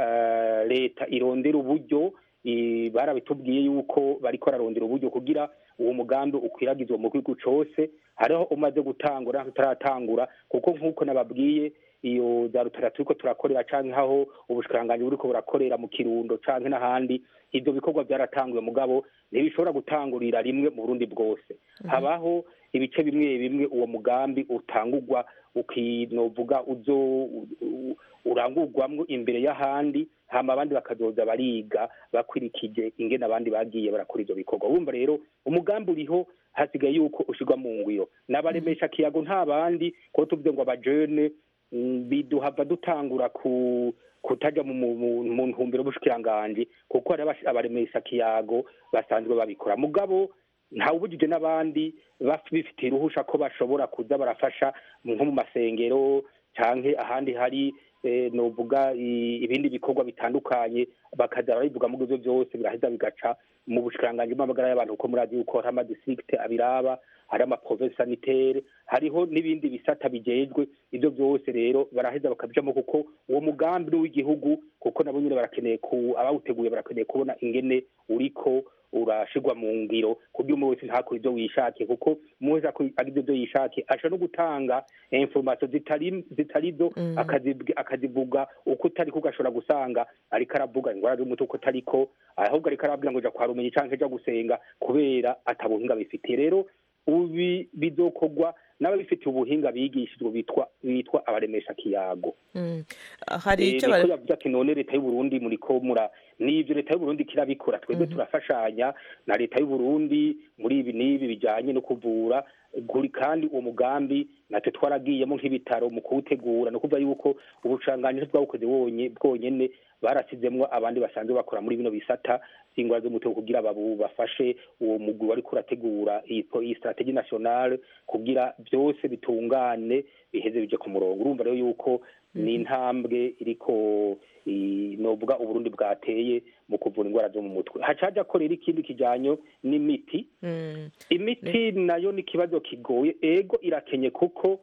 eh, leta irondera uburyo i- barabitubwiye yuko bariko bararondera uburyo kugira uwo mugambi ukwiragizwa mu gihugu cose hariho umaze gutangura naho utaratangura kuko nk'uko nababwiye iyo za rutara turiko turakorera canke aho ubushikiranganji buriko burakorera mu kirundo canke n'ahandi ivyo bikorwa byaratanguye mugabo ntibishobora gutangurira rimwe mu burundi bwose habaho ibice bimwe bimwe uwo mugambi utangurwa ukinovuga uzo u- u- urangurwamwo imbere y'ahandi hama abandi bakazoza bariga bakurikije ingene abandi bagiye barakora ivyo bikorwa wumva rero umugambi uriho hasigaye yuko ushirwa mu ngwiro n'abaremesha kiyago nta bandi kuko tuvuze ngo abajene mm, biduhava dutangura ku kutaja mu mu- mu- mu ntumbero y'ubushikiranganji kuko hari abash- abaremesha kiyago basanzwe babikora mugabo ntawubujije n'abandi baf- bifitiye uruhusha ko bashobora kuza barafasha nko mu masengero canke ahandi hari eh, novuga i- ibindi bikorwa bitandukanye bakaza barabivuga mu ivyo vyose biraheza bigaca mu bushikiranganji bw'amagara y'abantu kuko murazi yuko hari amadistrikte abiraba hari amaprovinsi sanitaire hariho n'ibindi bisata bijejwe ivyo vyose rero baraheza bakabijamo kuko uwo mugambi ni uw'igihugu kuko nabo nyene barakeneye ku abawuteguye barakeneye kubona ingene uriko urashirwa mu ngiro kuburyo umwe wese ntakora ivyo wishakiye kuko umwe wese ako- agize ivyo yishakiye ashobora no gutanga information zitari zitarizo akazibwi- akazivuga uko utariko ugashobora gusanga ariko aravuga ingwara z'umutwe uko utariko ahubwo ariko arabwira ngo ja kwa rumenyi canke ja gusenga kubera atabuhinga bifitiye rero ubi bizokorwa n'ababifitiye ubuhinga bigishijwe bitwa bitwa abaremesha kiyago Mm. hari Eh, icyo niko bari yavuze ati none leta y'uburundi muriko mura n'ivyo leta y'uburundi kirabikora twebwe turafashanya na leta y'uburundi muri ibi n'ibi bijanye no kuvura guri kandi uwo mugambi natwe twaragiyemo nk'ibitaro mu kuwutegura ni ukuvuga yuko ubushanganyi ntibwawukoze wonye bwonyene barasizemwo abandi basanzwe bakora muri bino bisata ingwara z'umutwe kugira babu bafashe uwo mugwi wariko urategura iyi po- iyi strategie nationale kugira byose bitungane biheze bije ku murongo urumva rero yuko ni intambwe iriko i- novuga uburundi bwateye mu kuvura indwara zo mu mutwe hacaja ko rero ikindi kijanye n'imiti Mm. imiti nayo ni ikibazo kigoye ego irakenye kuko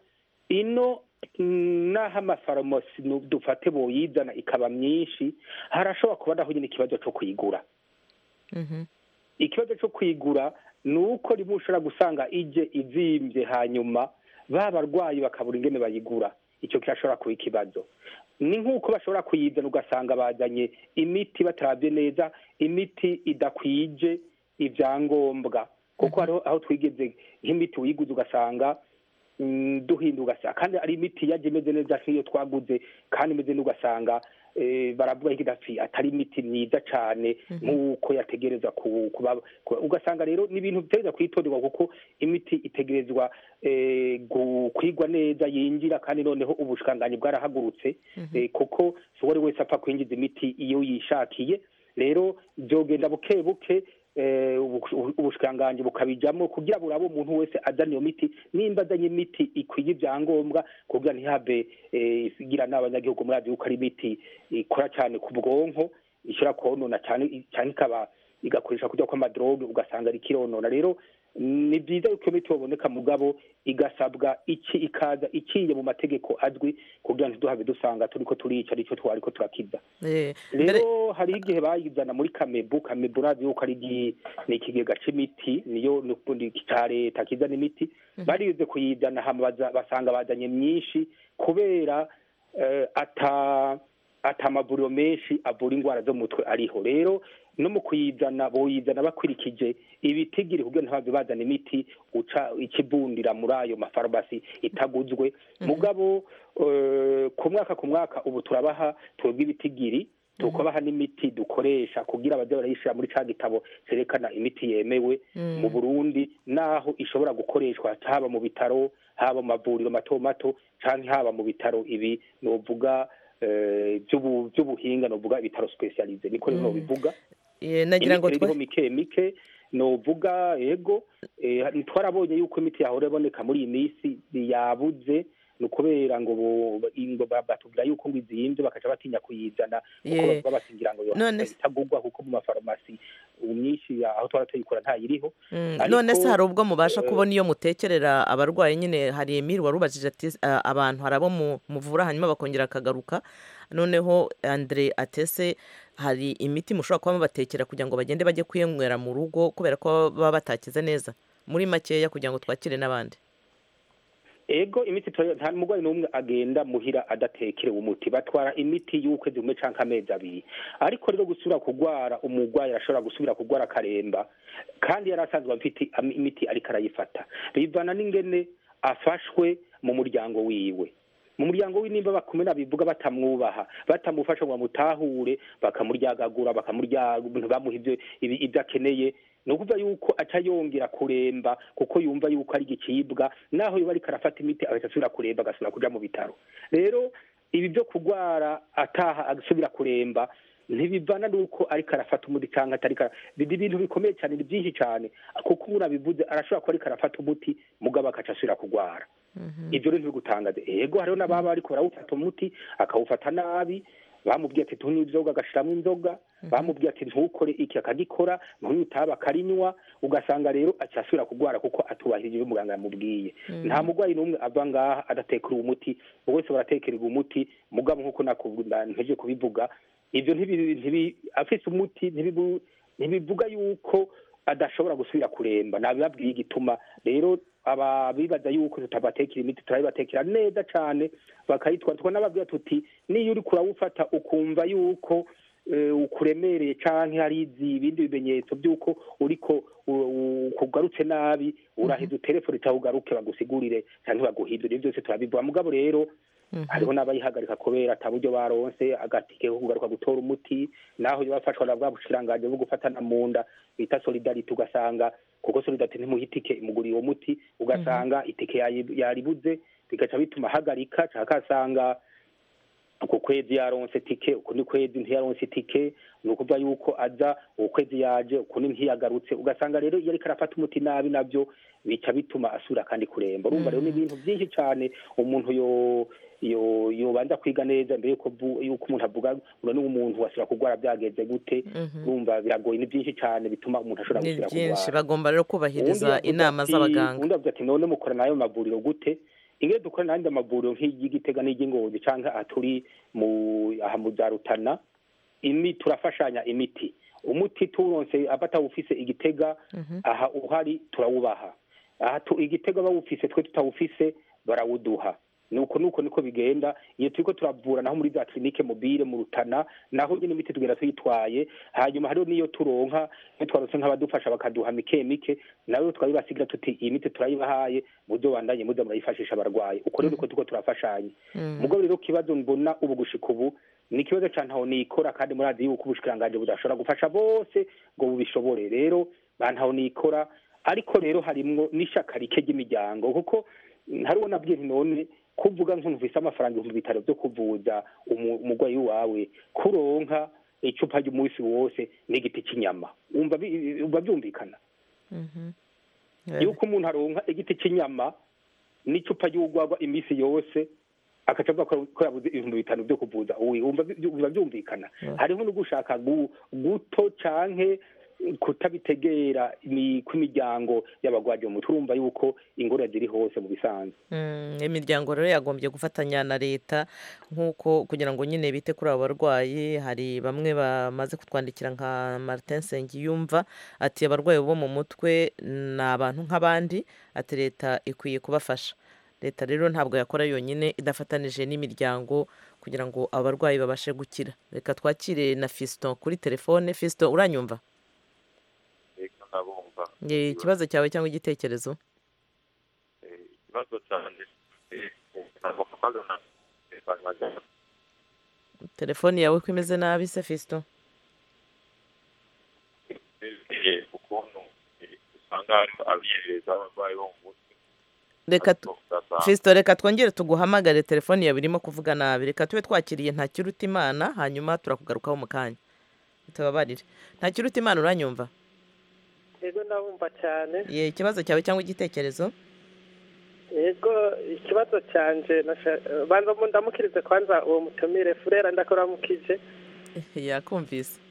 ino mm, naho amafarumasi nu- dufate boyizana ikaba myinshi harashobora kuba naho nyine ikibazo co kuyigura Mhm. ikibazo cyo kwigura ni uko rimwe ushobora gusanga ije izimvye hanyuma ba barwayi bakabura ingene bayigura icyo kirashobora kuba ikibazo ni nk'uko bashobora kuyizana ugasanga bazanye imiti batarabye neza imiti idakwije ibyangombwa kuko hariho aho twigeze nk'imiti wiguze ugasanga mm, duhinda ugasanga kandi ari imiti yaje imeze neza nk'iyo twaguze kandi imeze neza ugasanga eh, baravuga ko idapfi atari imiti myiza cyane nk'uko yategereza ku- kuba kuba- ugasanga rero ni ibintu bitegereza kwitonderwa kuko imiti itegerezwa eh, gu- kwigwa neza yinjira kandi noneho ubushikanganyi bwarahagurutse eh, kuko si uwo ari wese apfa kwinjiza imiti iyo yishakiye rero byogenda buke buke eh, ubu- ubushikiranganji bukabijamo kugira burabe umuntu wese azana iyo miti nimba azanye imiti ikwiye ibyangombwa kugira ntihave eh, igira n'abanyagihugu muri yuko ari imiti ikora cyane ku bwonko ishobora konona cyane cyane ikaba igakoresha kujya kw'amadroge ugasanga ari kironona rero ni byiza yuko iyo miti yoboneka mugabo igasabwa iki ikaza iciye mu mategeko azwi kugira ngo ntiduhave dusanga turiko turica aricyo twariko turakiza Eh, mbere rero hari igihe bayizana muri kamebu kamebu urazi yuko ari igi- ni ikigega c'imiti niyo ni ca leta kizana imiti barize kuyizana hama baza- basanga bazanye myinshi kubera eh, ata ata amavuriro menshi avura indwara zo mu mutwe ariho rero no mu kuyizana boyizana bakurikije ibitigiri kugira ntibave bazana imiti uca ikibundira muri ayo mafarumasi itaguzwe mugabo eh, ku mwaka ku mwaka ubu turabaha twebwe ibitigiri tukabaha n'imiti dukoresha kugira abajya barayishyira muri ca gitabo cerekana imiti yemewe Mm. mu burundi naho ishobora gukoreshwa haba mu bitaro haba mu mavuriro mato mato canke haba mu bitaro ibi novuga eh, by'ubu- by'ubuhinga novuga ibitaro specialize niko rero Mm. nobivuga eh, nagira ngo imiti rero twe iriho mike mike novuga ego eh, twarabonye yuko imiti yahora iboneka muri iyi minsi yabuze ni ukubera ngo bo- ngo ba- batubwira yuko ngo izimvye bakaca batinya kuyizana kuko Ye. bavuga basingira ngo None- itagurwa kuko mu mafarumasi ubu myinshi aho twara tuyikora ntayiriho Mm, Ariko, none se hari ubwo mubasha eh, kubona iyo mutekerera abarwayi nyine hari emiri wari ubajije ati "Ah, abantu hari abo mu- muvura hanyuma bakongera akagaruka noneho andre atese hari imiti mushobora kuba mubatekera kugira ngo bagende bajye kuyenywera mu rugo kubera ko baba batakize neza muri makeya kugira ngo twakire n'abandi ego imiti tura- nta murwayi n'umwe agenda muhira adatekerewe umuti batwara imiti y'ukwezi kumwe canke amezi abiri ariko rero gusubira kugwara umurwayi arashobora gusubira kugwara akaremba kandi yari asanzwe afite am- imiti ariko arayifata bivana n'ingene afashwe mu muryango wiwe mu muryango we nimba bakumena bivuga batamwubaha batamufasha ngo bamutahure bakamuryagagura bakamurya bamuha ibyo ibi- ibyo akeneye ni ukuvuga yuko aca yongera kuremba kuko yumva yuko ari igicibwa naho yoba ariko arafata imiti agahita asubira kuremba agasubira kuja mu bitaro rero ibi byo kurwara ataha agasubira kuremba ntibivana n'uko ariko arafata umuti cyangwa atariko ara- biba ibintu bikomeye cyane ni byinshi cyane kuko umuntu abivuze arashobora kuba ariko arafata umuti mugabo agaca asubira kurwara ibyo rero ntibigutangaze ego hariho n'ababa ariko barawufata umuti akawufata nabi bamubwiye ati tunywe inzoga agashiramo inzoga bamubwiye ati ntukore iki akagikora ntunywe itabi akarinywa ugasanga rero aca asubira kurwara kuko atubahirije ibyo muganga yamubwiye Mm. nta murwayi n'umwe ava ngaha adatekera umuti buri wese baratekererwa umuti mugabo nk'uko nakubwira nteje kubivuga ibyo ntibi- ntibi- afise umuti ntibibu- ntibivuga yuko adashobora gusubira kuremba nabibabwiye igituma rero aba bibaza yuko tutabatekera imiti turabibatekera neza cane bakayitwara tukanababwira tuti niyo uriko urawufata ukumva yuko eh, ukuremereye canke hari izi ibindi bimenyetso by'uko uriko u- u- kugarutse nabi uraheza uterefone cyangwa ugaruke bagusigurire canke baguhindure ibyo byose turabivuga mugabo rero hariho n'abayihagarika kubera ata buryo baronse agatike ko kugaruka gutora umuti naho iyo bafashwa na bwa bushiranganje bwo gufatana mu nda bita solidarite ugasanga kuko solidarite ntimuha itike imuguriye uwo muti ugasanga itike yayi- yaribuze bigaca bituma ahagarika canke akasanga uku kwezi yaronse tike ukundi kwezi ntiyaronse itike ni ukuvuga yuko aza uku kwezi yaje ukundi ntiyagarutse ugasanga rero iyo ariko arafata umuti nabi nabyo bica bituma asubira kandi kuremba urumva rero ni ibintu byinshi cyane umuntu yo yo yobanza kwiga neza mbere yuko vu- yuko umuntu avuga ngo ni umuntu wasubira kurwara byagenze gute urumva biragoye ni byinshi cyane bituma umuntu ashobora ni gusubira byinshi kurwara bagomba rero Uwundi kubahiriza yavuze inama ati- z'abaganga uwundi avuze ati none mukora nayo mavuriro gute ingene dukora n'andi amavuriro nk'iry'igitega n'iry'ingozi canke aha turi mu aha mu za rutana imi turafashanya imiti umuti turonse aba atawufise igitega aha uhari turawubaha aha tu, igitega bawufise twe tutawufise barawuduha nuko nuko niko bigenda iyo turiko turavura naho muri za clinique mobile mu rutana naho nyine imiti tugenda tuyitwaye hanyuma hariho niyo turonka iyo twarose nk'abadufasha bakaduha mike mike nawe twabibasigira tuti iyi miti turayibahaye muzo bandanye muza murayifashisha abarwayi uko rero niko turiko turafashanya mugabo rero kibazo mbona ubu gushika ubu ni ikibazo ca ntaho nikora kandi murazi yuko ubushikiranganje budashobora gufasha bose ngo bubishobore rero ba ntaho nikora ariko rero harimwo n'ishaka rike ry'imiryango kuko mm, hariho nabwiye nti none kuvuga nk'umvise amafaranga ibihumbi bitaro byo kuvuza umu- umurwayi wawe kuronka icupa ry'umunsi wose n'igiti cy'inyama umva bi- umva byumvikana yuko umuntu aronka igiti cy'inyama n'icupa ry'urwagwa iminsi yose akaca avuga ko ko yabuze ibihumbi bitanu byo kuvuza uwi wumva bi- biba byumvikana hariho no gushaka gu- guto canke kutabitegera ni kw'imiryango y'abagwaje mu mutwe urumva yuko ingorane ziri hose mu bisanzwe Mm, imiryango rero yagombye gufatanya na leta nk'uko kugira ngo nyine bite kuri abo barwayi hari bamwe bamaze kutwandikira nka Martin Nsengiyumva ati abarwayi bo mu mutwe ni abantu nk'abandi ati leta ikwiye kubafasha leta rero ntabwo yakora yonyine idafatanije n'imiryango kugira ngo abarwayi babashe gukira reka twakire na Fiston kuri telefone Fiston uranyumva reka ndabumva Ye, ikibazo cyawe cyangwa igitekerezo ikibazo cyane ntabwo kamaze na telefone yawe ko imeze nabi se Fiston bibwiye ukuntu usanga hari abihereza abarwayi bo mu mutwe reka tu- ugasanga Fiston reka twongere tuguhamagare telefone yawe irimo kuvuga nabi reka tube twakiriye ntakiruta imana hanyuma turakugarukaho mu kanya tubabarire ntakiruta imana uranyumva yego ndabumva cyane ye ikibazo cyawe cyangwa igitekerezo yego ikibazo cyanje nasha- banza mu ndamukirize kwanza uwo mutumire furera ndakuramukije yakumvise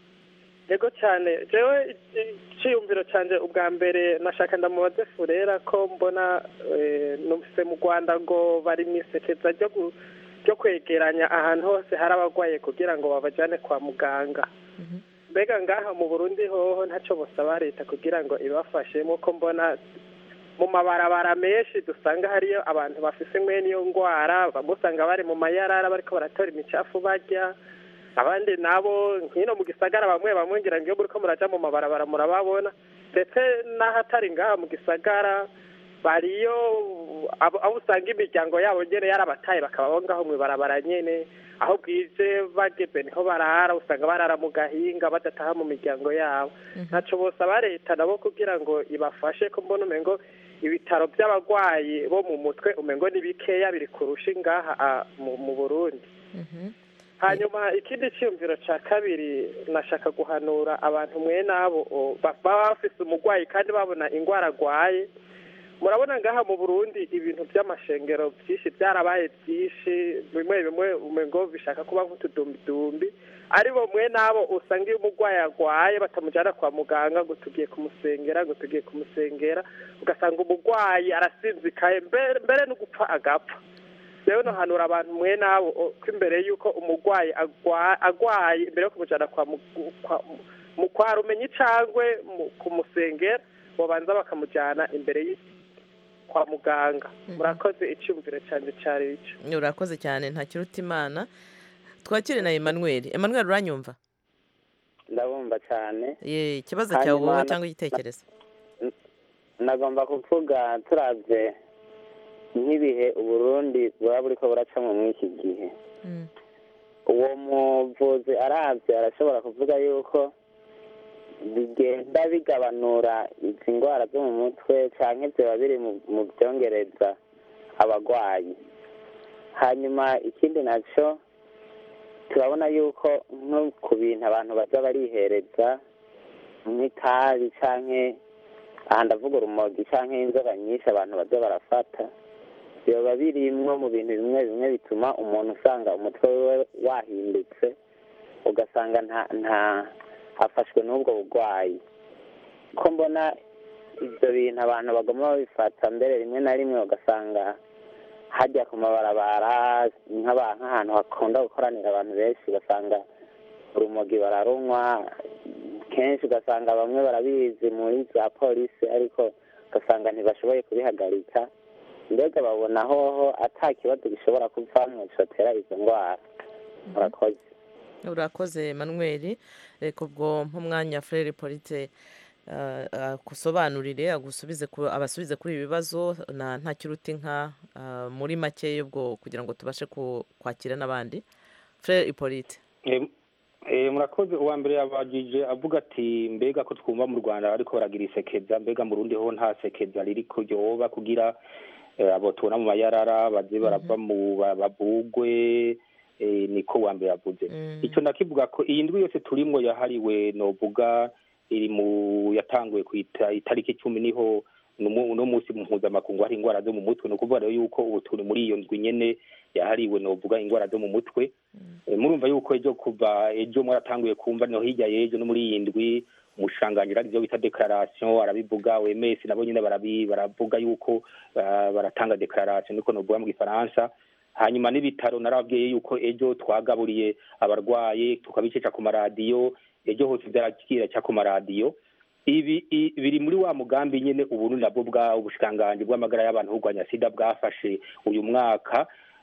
yego cyane jewe icyiyumviro cyanje ubwa mbere nashaka ndamubaze furera ko mbona eh, numvise mu rwanda ngo bari mu isekeza ryo gu- ryo kwegeranya ahantu hose hari abarwaye kugira ngo babajyane kwa muganga mbega ngaha mu burundi hoho ntacyo busaba leta kugira ngo ibafashe nk'uko mbona mu mabarabara menshi dusanga hariyo abantu bafise mwene iyo ndwara bamwe usanga bari mu mayarara bariko baratora imicafu barya abandi nabo nkino mu gisagara bamwe bamwe ngira ngo iyo muriko muraja mu mabarabara murababona ndetse n'ahatari ngaha mu gisagara bariyo abo abo usanga imiryango yabo nyene yarabataye bakaba bo ngaho mw'ibarabara nyene aho bwije bageze niho barara usanga barara mu gahinga badataha mu miryango yabo ntaco bosaba leta nabo kugira ngo ibafashe ko mbona umengo ibitaro by'abarwayi bo mu mutwe umengo ni bikeya biri kurusha ngaha ah, mu mu burundi hanyuma ikindi cyiyumviro cya kabiri nashaka guhanura abantu mwe nabo o, ba- baba bafise umurwayi kandi babona indwara arwaye murabona ngaha mu burundi ibintu by'amashengero byinshi byarabaye byinshi bimwe bimwe umengo bishaka kuba nk'utudumbidumbi ari bo mwe nabo usanga iyo umurwayi arwaye batamujyana kwa muganga ngo tugiye kumusengera ngo tugiye kumusengera ugasanga umurwayi arasinzikaye mbere mbere no gupfa agapfa rero nohanura abantu mwe nabo o, ko imbere y'uko umurwayi agwa- agwaye imbere yo kumujyana kwa mu- kwa- mu kwa rumenyi cangwe mu- kumusengera babanza bakamujyana imbere y' kwa muganga murakoze icyumviro cyane cyari icyo urakoze cyane ntakiruta imana twakire na Emmanuel Emmanuel uranyumva ndabumva cyane ye ikibazo cyawe Hanyuma wowe na- cyangwa igitekerezo nagomba kuvuga turabye nk'ibihe uburundi buba buriko buracamo muri iki gihe uwo muvuzi arabye arashobora kuvuga yuko bigenda bigabanura izi ndwara zo mu mutwe cyangwa byaba biri mu- mu byongereza abarwayi hanyuma ikindi nacyo turabona yuko nko ku bintu abantu baza barihereza nk'itabi cyangwa aha ndavuga urumogi cyangwa inzoga nyinshi abantu baza barafata biba birimwo mu bintu bimwe bimwe bituma umuntu usanga umutwe we wahindutse ugasanga nta nta afashwe n'ubwo burwayi ko mbona ibyo bintu abantu bagomba babifata mbere rimwe na rimwe ugasanga hajya ku mabarabara nk'aba- nk'ahantu hakunda gukoranira abantu benshi ugasanga urumogi bararunywa kenshi ugasanga bamwe barabizi muri za polisi ariko ugasanga ntibashoboye kubihagarika mbega babona hoho ata kibazo gishobora kuvamwo cotera izo ndwara murakoze urakoze manuel reka ubwo nk'umwanya frere polite agusobanurire agusubize abasubize kuri ibi bibazo na nta kiruta inka muri make ubwo kugira ngo tubashe kwakira n'abandi frere polite murakoze uwa mbere yabagije avuga ati mbega ko twumva mu rwanda ariko baragira isekeza mbega mu rundi ho nta sekeza riri kuryoba kugira abo tubona mu mayarara baze barava mu babugwe niko wa mbere yavuze icyo ndakivuga ko iyi ndwi yose turimo yahariwe novuga iri mu yatanguye ku itariki icumi niho uno munsi mpuzamakungu hari indwara zo mu mutwe ni ukuvuga rero yuko ubu turi muri iyo ndwi nyene yahariwe novuga indwara zo mu mutwe murumva yuko ejo kuva ejo mwaratanguye kumva no hirya y'ejo no muri iyi ndwi umushangangira arivyo bita declaration arabivuga OMS nabo nyene baravuga yuko baratanga declaration niko novuga mu gifaransa hanyuma n'ibitaro narababwiye yuko ejo twagaburiye abarwaye tukabicisha ku maradiyo ejo hose vyaragira ku maradiyo ibi biri muri wa mugambi nyene ubu nabwo bwa ubushikiranganji bw'amagara y'abantu kurwanya sida bwafashe uyu mwaka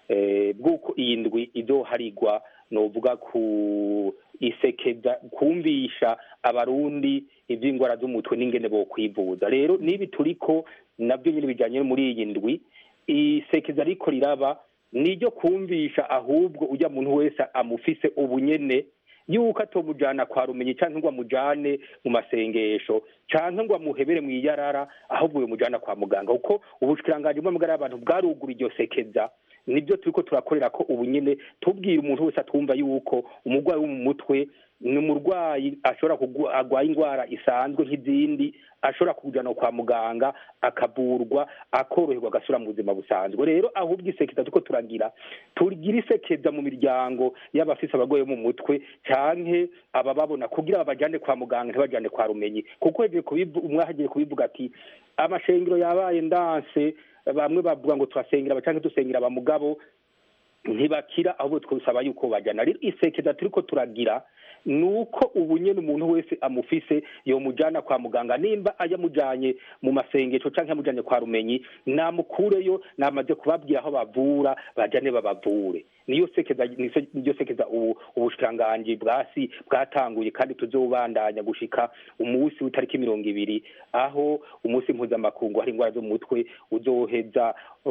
bw'uko iyi ndwi izoharigwa novuga ku isekeza kumvisha abarundi ivy'ingwara z'umutwe n'ingene bo kwivuza rero nibi turiko nabyo nyine bijanye muri iyi ndwi isekeza riko riraba niryo kumvisha ahubwo ujya muntu wese amufise ubunyene yuko atomujana kwa rumenyi canke ngo amujane mu masengesho canke ngo amuhebere mu iyarara ahubwo yomujana kwa muganga kuko ubushikiranganji bw'amagara y'abantu bwarugura iryo sekeza nibyo turiko turakorera ko ubu nyene tubwira umuntu wese atumva yuko umurwayi wo mu mutwe ni umurwayi ashobora agwaye indwara isanzwe nk'izindi ashobora kujana kwa muganga akavurwa akoroherwa agasubira mu buzima busanzwe rero ahubwo isekeza turiko turagira tugira isekeza mu miryango y'abafise abarwayi bo mu mutwe canke abababona kugira babajane kwa muganga ntibajane kwa rumenyi kuko umwe ahagiye kubivuga ati amashengero yabaye ndanse bamwe bavuga ngo turasengera canke dusengera abamugabo ntibakira ahubwo twusaba yuko bajana rero isekeza turiko turagira nuko ubu nyene umuntu wese amufise yomujana kwa muganga nimba ayamujanye mu masengesho canke amujanye kwa rumenyi namukureyo namaze kubabwira aho bavura bajane babavure niyo sekeza niyo sekeza ubu ubushikiranganji bwasi bwatanguye kandi tuzobandanya gushika umunsi w'itariki mirongo ibiri aho umunsi mpuzamakungu hari indwara zo mu mutwe uzoheza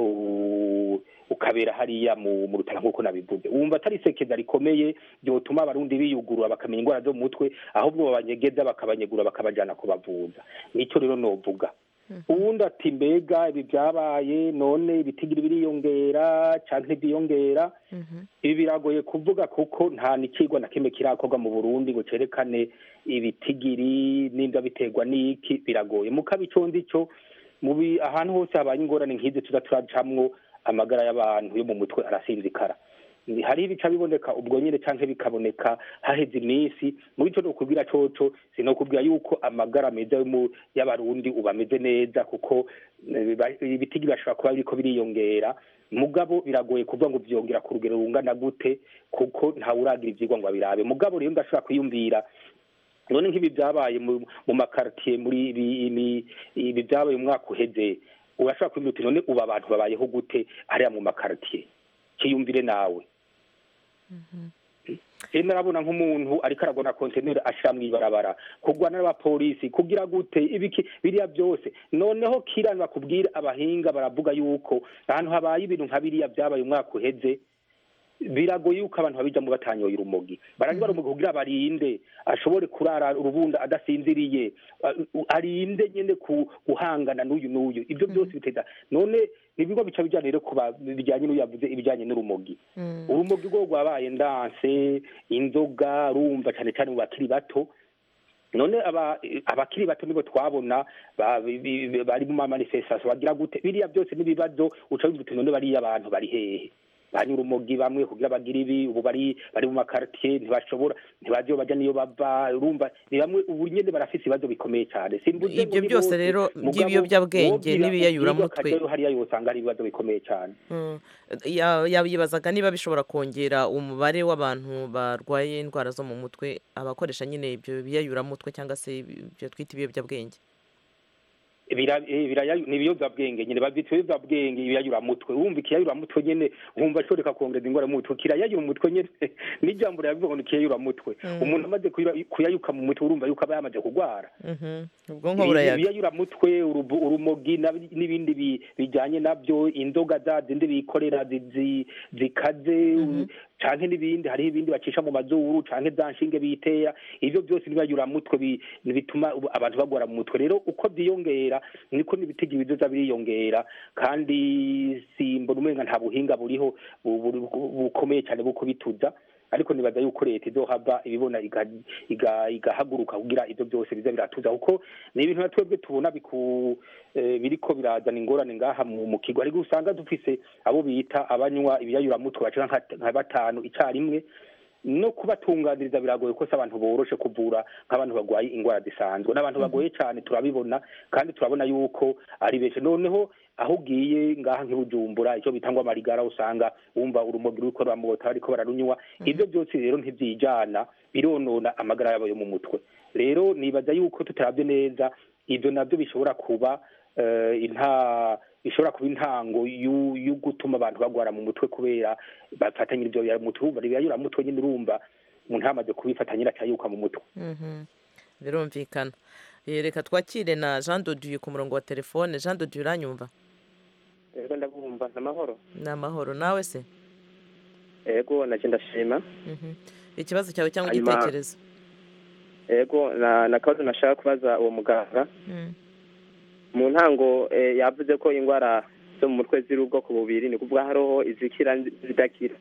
ukabera hariya mu rutara nk'uko nabivuze wumva atari isekeza rikomeye ryotuma abarundi biyugurura bakamenya indwara zo mu mutwe ahubwo babanyegeza bakabanyegura bakabajana kubavuza nicyo rero novuga uwundi ati mbega ibi byabaye none ibitigiri biriyongera canke ntibyiyongera ibi biragoye kuvuga kuko nta n'ikigwa na kimwe kirakorwa mu burundi ngo cerekane ibitigiri nimba biterwa n'iki biragoye mukabi ico ndico mubi ahantu hose habaye ingorane nk'izi tuza turacamwo amagara y'abantu yo mu mutwe arasinzikara hari ibica biboneka ubwo nyine canke bikaboneka haheze iminsi muri ico nokubwira coco sinokubwira yuko amagara meza y'abarundi ubu ameze neza kuko ibitigi bashobora kuba biriko biriyongera mugabo biragoye kuvuga ngo vyongera ku rugero rungana gute kuko ntawe uragira ivyigwa ngo abirabe mugabo rero ndashobora kwiyumvira none nk'ibi byabaye mu makartier muri ibi byabaye umwaka uheze urashobora kwiyumvira uti none ubu abantu babayeho gute hariya mu makartier kiyumvire nawe rero narabona nk'umuntu ariko aragona konteneri ashira mw'ibarabara kurwana n'abapolisi kugira gute ibiki biriya byose noneho kirani bakubwira abahinga baravuga yuko ahantu habaye ibintu nka biriya byabaye umwaka uheze biragoye yuko abantu babijamo batanyoye urumogi barangiza urumogi kugira barinde ashobore kurara urubunda adasinziriye arinde nyine guhangana n'uyu n'uyu ibyo byose biteza none nibigo bica bijyanye rero kuba bijyanye n'uyu yavuze ibijyanye n'urumogi urumogi rwo rwabaye ndanse inzoga rumva cyane cyane mu bakiri bato none abakiri bato nibo twabona bari mu mamanifestation bagira gute biriya byose n'ibibazo uca wumva uti none bariya abantu bari hehe banyura urumogi bamwe kugira bagira ibi ubu bari bari mu makartier ntibashobora ntibazi iyo bajya niyo bava urumva ni bamwe ubu nyene barafise ibibazo bikomeye cyane simbuze ibyo byose rero by'ibiyobyabwenge n'ibiyayuramutwe hariya yosanga ari ibibazo bikomeye cyane yabibazaga niba bishobora kongera umubare w'abantu barwaye indwara zo mu mutwe abakoresha nyine ibyo biyayuramutwe cyangwa se ibyo twita ibiyobyabwenge bira- eh, biraya- ni ibiyobyabwenge nyine babyita ibiyobyabwenge ibiyayuramutwe wumva ikiyayuramutwe nyine wumva ashobora kongera ingwara mu mutwe kirayayura umutwe nyine n'ijambo riravuga ngo ni ikiyayuramutwe Mm. umuntu amaze kuyira- kuyayuka mu mutwe urumva yuko aba yamaze kurwara Mhm. ubwonko burayaga ibiyayuramutwe urubu- urumogi na- n'ibindi bi- bijyanye nabyo inzoga za zindi bikorera zi- zi- zikaze canke n'ibindi hariho ibindi bacisha mu mazuru canke za nshinge biteya ivyo byose nibiyayuramutwe bi- bituma ubu- abantu bagwara mu mutwe rero uko byiyongera niko n'ibitigi bizoza biriyongera kandi simbona umenga nta buhinga buriho bu- bu- bu- bukomeye cyane bwo kubituza ariko nibaza yuko leta izohava ibibona iga- iga- igahaguruka kugira ibyo byose biza biratuza kuko ni ibintu na twebwe tubona biku eh, biriko birazana ingorane ngaha mu mu kigo ariko usanga dufise abo bita abanywa ibiyayuramutwe bacika nka- nka batanu icyarimwe no kubatunganiriza biragoye ko se abantu boroshe kuvura nk'abantu barwaye indwara zisanzwe n'abantu bagoye cyane turabibona kandi turabona yuko ari benshi noneho aho ugiye ngaha nk'ibujumbura icyo bita ngo amarigara usanga wumva urumogi ruriko ruramota bariko bararunywa ibyo byose rero ntivyijana bironona amagara yabo yo mu mutwe rero nibaza yuko tutaravye neza ivyo navyo bishobora kuba eh, inta bishobora kuba intango y'u- yo gutuma abantu bagwara mu mutwe kubera bafatanyira ivyo biyaramutwe urumva ibiyaramutwe nyine urumva umuntu yamaze kubifatanyira acayuka mu mutwe Mhm. birumvikana Eh, reka twakire na jean dodieu ku murongo wa telefone jean dodieu uranyumva rero ndabumva ni amahoro ni amahoro nawe se ego nacyo ndashima Mhm. ikibazo cyawe cyangwa Hanyuma- igitekerezo ego na na kabazo nashaka kubaza uwo muganga Mm. mu ntango eh, yavuze ko indwara zo mu mutwe ziri ubwoko bubiri ni kuvuga hariho izikira zidakira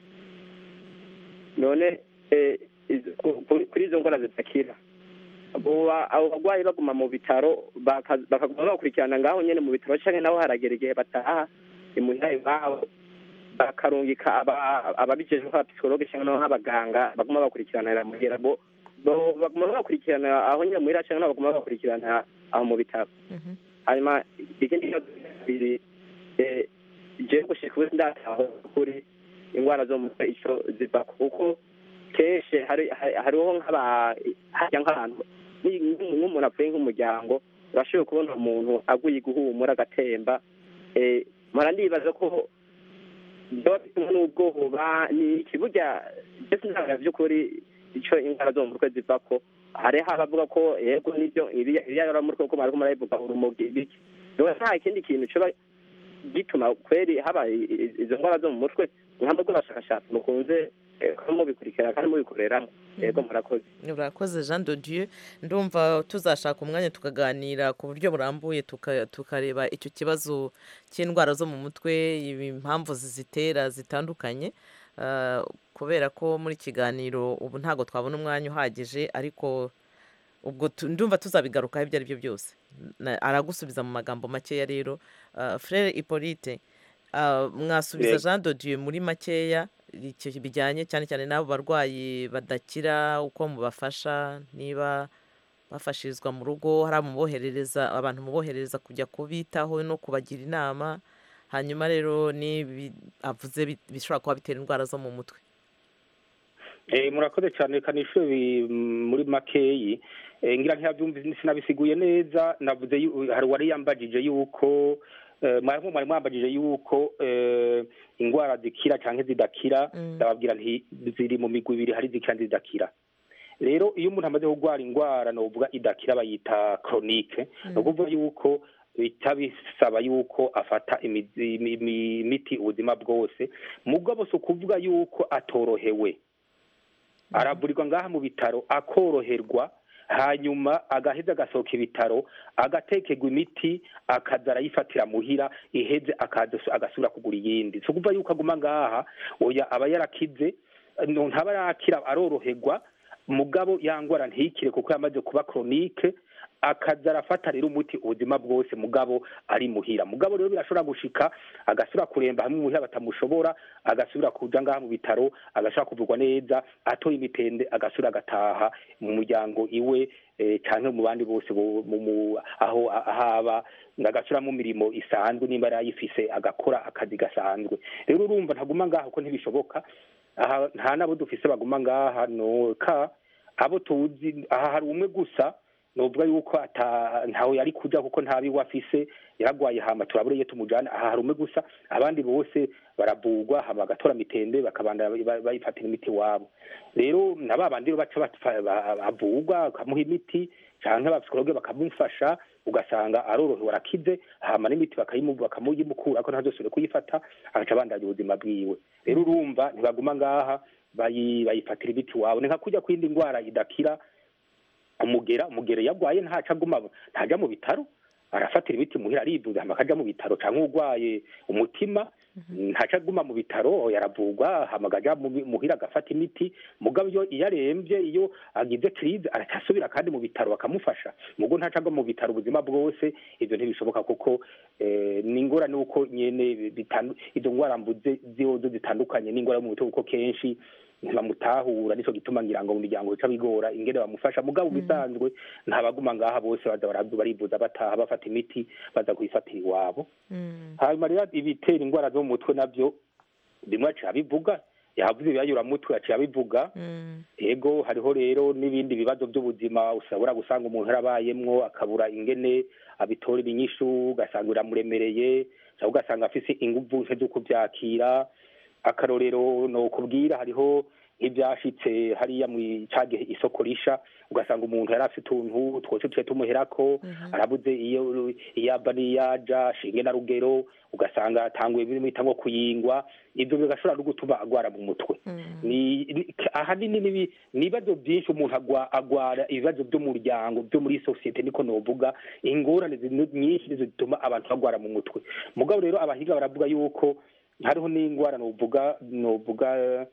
none eh, iz- ku- ku- kuri izo ndwara zidakira abo ba- abo barwayi baguma mu bitaro baka- bakaguma bakurikirana ngaho nyene mu bitaro canke naho haragera igihe bataha imuhira iwabo bakarungika aba- ababijejwe nk'abapsikologe cyangwa naho nk'abaganga baguma bakurikiranira muhira bo bo- baguma bakurikirana aho nyine muhira cyangwa nabo baguma bakurikirana aho mu bitaro hanyuma ikindi kibazo bibiri eh, jewe gushika ubu ndataho kuri indwara zo mu mutwe ico ziva kuko kenshi hari hari- hariho nk'aba harya nk'abantu ni- nk'umuntu nk'umuntu apfuye nk'umuryango urashoboye kubona umuntu aguye guhumura agatemba eh, mpora ndibaza ko byaba bitumwe n'ubwoba ni iki burya ndetse ntabwo by'ukuri icyo indwara zo mu mutwe ziva ko hariho abavuga ko yego nibyo ibiyaramutwe ko bariko marabivuga urumogi ibiki rero nta kindi kintu kiba gituma kweri haba i- i- izo ndwara zo mu mutwe nkamwe rw'abashakashatsi mukunze eh, kuba mubikurikira kandi mubikoreramo yego murakoze urakoze jean dodieu ndumva tuzashaka umwanya tukaganira ku buryo burambuye tuka- tukareba icyo kibazo cy'indwara zo mu mutwe impamvu zizitera zitandukanye Ah, kubera ko muri kiganiro ubu ntabwo twabona umwanya uhagije ariko ubwo tu- ndumva tuzabigarukaho ibyo ari byo byose Na- aragusubiza mu magambo makeya rero Ah, frere hippolyte ah, mwasubiza Yego. jean dodieu muri makeya icyo bijyanye cyane cyane n'abo barwayi badakira uko mubafasha niba bafashirizwa mu rugo hari amuboherereza abantu muboherereza kujya kubitaho no kubagira inama hanyuma rero n'ibi avuze bi- bishobora kuba bitera indwara zo mu mutwe Eh, murakoze cyane reka nishure bi- muri makeyi Eh, ngira ntiyabyumvise sinabisiguye neza navuze yu- hari uwari yambajije yuko eh, mwarimu mwari mwambajije yuko eh, indwara zikira cyangwa zidakira ndababwira nti ziri mu migwi ibiri hari zikira n'izidakira rero iyo umuntu amaze kurwara indwara novuga idakira bayita chronique ni ukuvuga yuko bihita bisaba yuko afata imizi- imi- imi- imiti ubuzima bwose mugabo si ukuvuga yuko atorohewe aravurirwa ngaha mu bitaro akoroherwa hanyuma agaheza agasohoka ibitaro agatekerwa imiti akaza arayifatira muhira iheze akaza agasubira kugura iyindi si ukuvuga yuko aguma ngaha oya aba yarakize no- ntaba arakira aroroherwa mugabo yangwara ntikire kuko yamaze kuba chronique akaza arafata rero umuti ubuzima bwose mugabo ari muhira mugabo rero birashobora gushika agasubira kuremba hamwe muhira batamushobora agasubira kuja ngaha mu bitaro agashobora kuvurwa neza atoye imitende agasubira agataha mu muryango iwe eh, canke mu bandi bose bo- mu- mu- aho ahaba agasubira mu mirimo isanzwe nimba yari ayifise agakora akazi gasanzwe rero urumva ntaguma ngaha kuko ntibishoboka aha nta nabo dufise baguma ngaha noka abo tuzi aha hari umwe gusa novuga yuko ata ntawe yari kuja kuko nta biwe afise yaragwaye hama turabure iyo tumujana aha hari umwe gusa abandi bose baravugwa hama bagatora mitembe bakabanda ba- bayifatira imiti wabo rero na ba bandi baca bapfa- ba- bavugwa bakamuha imiti canke abapsikologe bakamufasha ugasanga arorohewe arakize hama n'imiti bakayimu- bakamuyimukura ko ntazosubire kuyifata agaca abandanya ubuzima bwiwe rero urumva ntibaguma ngaha bayi- bayifatira imiti wabo ni nka kurya kwindi ndwara idakira umugera umugera iyo agwaye ntaca aguma ntaja mu bitaro arafatira imiti muhira arivuza hama akaja mu bitaro canke urwaye umutima ntaca aguma mu bitaro yaravugwa hama akaja mu- muhira agafata imiti mugabo iyo iyo aremvye iyo agize crise aracasubira kandi mu bitaro bakamufasha mugo ntaca agwa mu bitaro ubuzima bwose ivyo ntibishoboka kuko eh, ni ingorane uko nyene bitandu- izo ngwara mvuze zozo zitandukanye n'ingwara yo mu mutwe kuko kenshi ntibamutahura nico gituma ngira ngo mu miryango bica bigora ingene bamufasha mugabo bisanzwe ntabaguma ngaha bose baza bara- barivuza bataha bafata imiti baza kuyifatira iwabo hanyuma rero ibitera ingwara zo mu mutwe navyo bimwe aciye abivuga yavuze ibiyayuramutwe aciye abivuga ego hariho rero n'ibindi bibazo by'ubuzima ushobora gusanga umuntu yarabayemwo akabura ingene abitorera inyishu ugasanga biramuremereye cyangwa ugasanga afise inguvu nke zo kuvyakira akarorero no kubwira hariho nk'ibyashitse hariya mu cagihe isoko risha ugasanga umuntu yari afite utuntu twose tuce tumuherako arabuze iyo iyaba n'iyaja shinge na rugero ugasanga atanguye bimwita nko kuyingwa ivyo bigashobora no gutuma agwara mu mutwe ni ni- ahanini nibi- ni ibibazo byinshi umuntu agwa- agwara ibibazo by'umuryango byo muri sosiyete niko novuga ingorane zi- nyinshi nizo zituma abantu bagwara mu mutwe mugabo rero abahinga baravuga yuko hariho n'ingwara novuga novuga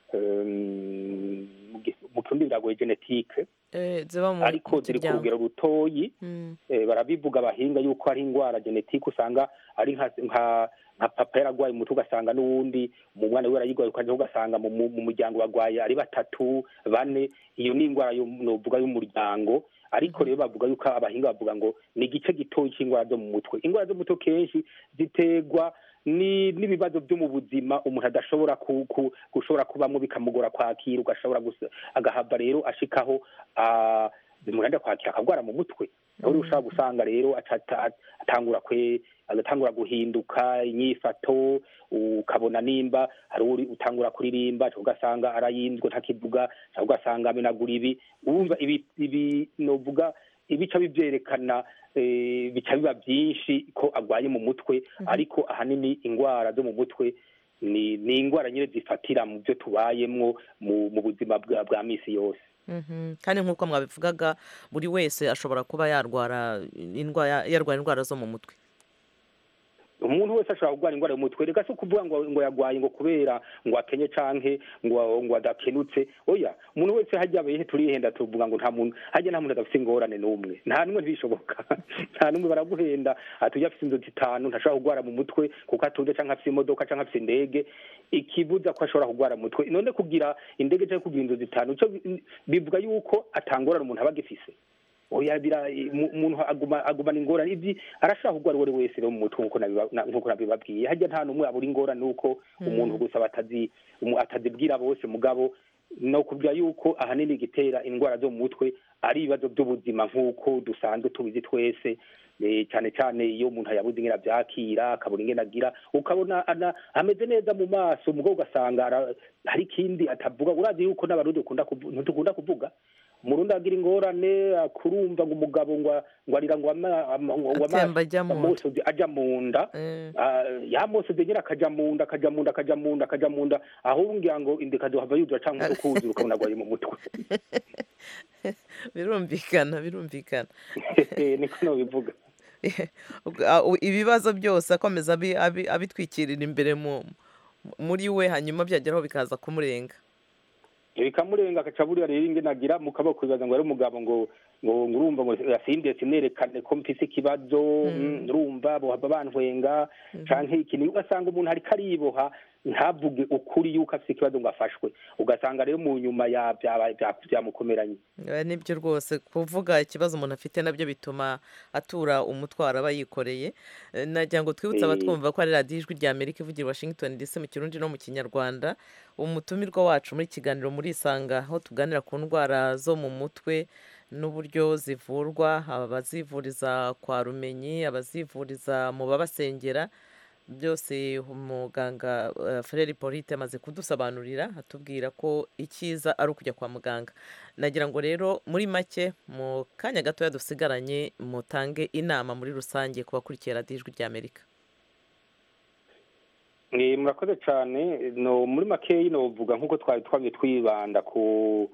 em, mu gi- mu kirundi biragoye genetike Eh, ziba mu ariko ziri ku miryango. rugero rutoyi Mm. eh, barabivuga abahinga yuko hari ingwara genetike usanga ari nka nka nka papa yaragwaye umutwe ugasanga n'uwundi mu mwana we yarayigwaye ukaja ugasanga mu mu- mu muryango bagwaye ari batatu bane iyo ni ingwara yo- novuga y'umuryango ariko rero bavuga yuko abahinga bavuga ngo ni igice gitoyi c'ingwara zo mu mutwe ingwara zo mu mutwe kenshi ziterwa ni n'ibibazo byo mu buzima umuntu adashobora ku, ku, gushobora kubamwo bikamugora kwakira ugashobora gusa agahava rero ashikaho ah, bimuranda kwakira akagwara mu mutwe aho ushobora gusanga rero acata- atangura kwe agatangura guhinduka inyifato ukabona nimba hari uri utangura kuririmba cyangwa ugasanga arayinzwe ntakivuga cyangwa ugasanga amenagura ibi urumva ibi ibi novuga ibica bivyerekana eh, bica biba byinshi ko agwaye mu mutwe ariko ahanini ingwara zo mu mutwe ni ni ingwara nyine zifatira mu byo tubayemwo mu mu buzima bwa bwa misi yose Mhm. kandi nk'uko mwabivugaga buri wese ashobora kuba yarwara indwara yarwara indwara zo mu mutwe umuntu wese ashobora kurwara ingwara y'umutwe reka si ukuvuga ngo ngo yagwaye ngo kubera ngo akenye canke ngo ngo adakenutse oya umuntu wese hajya abehe turihenda tuvuga ngo nta muntu hajya nta muntu adafite ingorane n'umwe nta n'umwe ntibishoboka nta n'umwe baraguhenda atuye afite inzozi zitanu ntashobora kurwara mu mutwe kuko atunze canke afite imodoka canke afite indege ikibuza ko ashobora kurwara mu mutwe none kugira indege canke kugira inzozi zitanu ico bi- bivuga yuko atangorana umuntu aba agifise oya bira mu- umuntu aguma agumana ingorane ivyi arashaka kurwara uwo ari wese rero mu mutwe nkuko nabiba- na- nkuko nabibabwiye harya nta n'umwe abura ingorane nuko umuntu gusa batazi umu- atazibwira bose mugabo no kubwira yuko ahanini igitera indwara zo mu mutwe ari ibibazo by'ubuzima nk'uko dusanzwe tubizi twese eh, cyane cyane iyo umuntu yabuze ingene avyakira akabura ingene agira ukabona ana- ameze neza mu maso mugabo ugasanga ara- hari ikindi atavuga urazi yuko n'abarundi dukunda kuvu- ntitukunda kuvuga umurundi agira ingorane akurumva ngo umugabo ngo ngo arira ngo ama- ama- ngo ama- Atemba ajya mu nda. amosozi aja mu nda Ah, yamosozi nyine akaja mu nda akaja mu nda akaja mu nda akaja mu nda ahubwo ngira ngo inda ikazohava yuzura canke ukuzura ukabona agwaye mu mutwe birumvikana birumvikana niko nobivuga Ah, u- ibibazo byose akomeza abi- abi- abitwikirira imbere mu muri we hanyuma byageraho bikaza kumurenga bikamurenga agaca buriya rero ingene agira mu kaboko bibaza ngo ari umugabo ngo ngo ngo urumva ngo yasindiye sinerekane ko mfise ikibazo mm, urumva bohava bantwenga canke ikintu ugasanga umuntu ariko ariboha ntavuge ukuri yuko afise ikibazo ngo afashwe ugasanga rero mu nyuma ya byaba- bya- byamukomeranye Eh, nibyo rwose kuvuga ikibazo umuntu afite nabyo bituma atura umutwaro aba yikoreye Eh, nagira ngo twibutse Eh. abatwumva ko ari radiyo ijwi rya amerika ivugira i washington dc mu kirundi no mu kinyarwanda umutumirwa wacu muri kiganiro muri isanga aho tuganira ku ndwara zo mu mutwe n'uburyo zivurwa abazivuriza kwa rumenyi abazivuriza mu babasengera byose umuganga Frere Polite amaze kudusobanurira atubwira ko icyiza ari ukujya kwa muganga nagira ngo rero muri make mu kanya gatoya dusigaranye mutange inama muri rusange ku bakurikiye radiyo ijwi ry'amerika murakoze cyane no muri makeyi novuga nk'uko twari twabye twibanda ku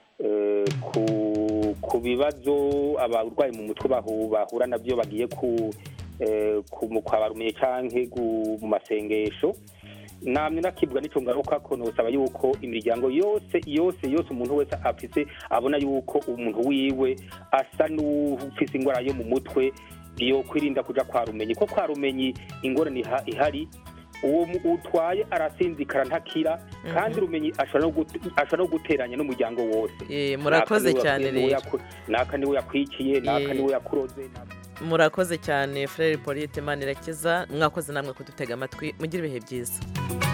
ku bibazo abarwayi mu mutwe bahura nabyo bagiye ku kwa barumenye cyangwa mu masengesho namwe nakibwa n'icyo ngaruka ko nosaba yuko imiryango yose yose yose umuntu wese afise abona yuko umuntu wiwe asa n'ufise indwara yo mu mutwe yo kwirinda kuja kwa rumenyi ko kwa rumenyi ingorane ihari uwo utwaye arasinzikara ntakira kandi rumenyi ashobora no guteranya n'umuryango wose murakoze cyane rero naka niwe yakwikiye naka niwe yakuroze murakoze cyane Frere Polite Manirakiza mwakoze namwe kudutega amatwi mugire ibihe byiza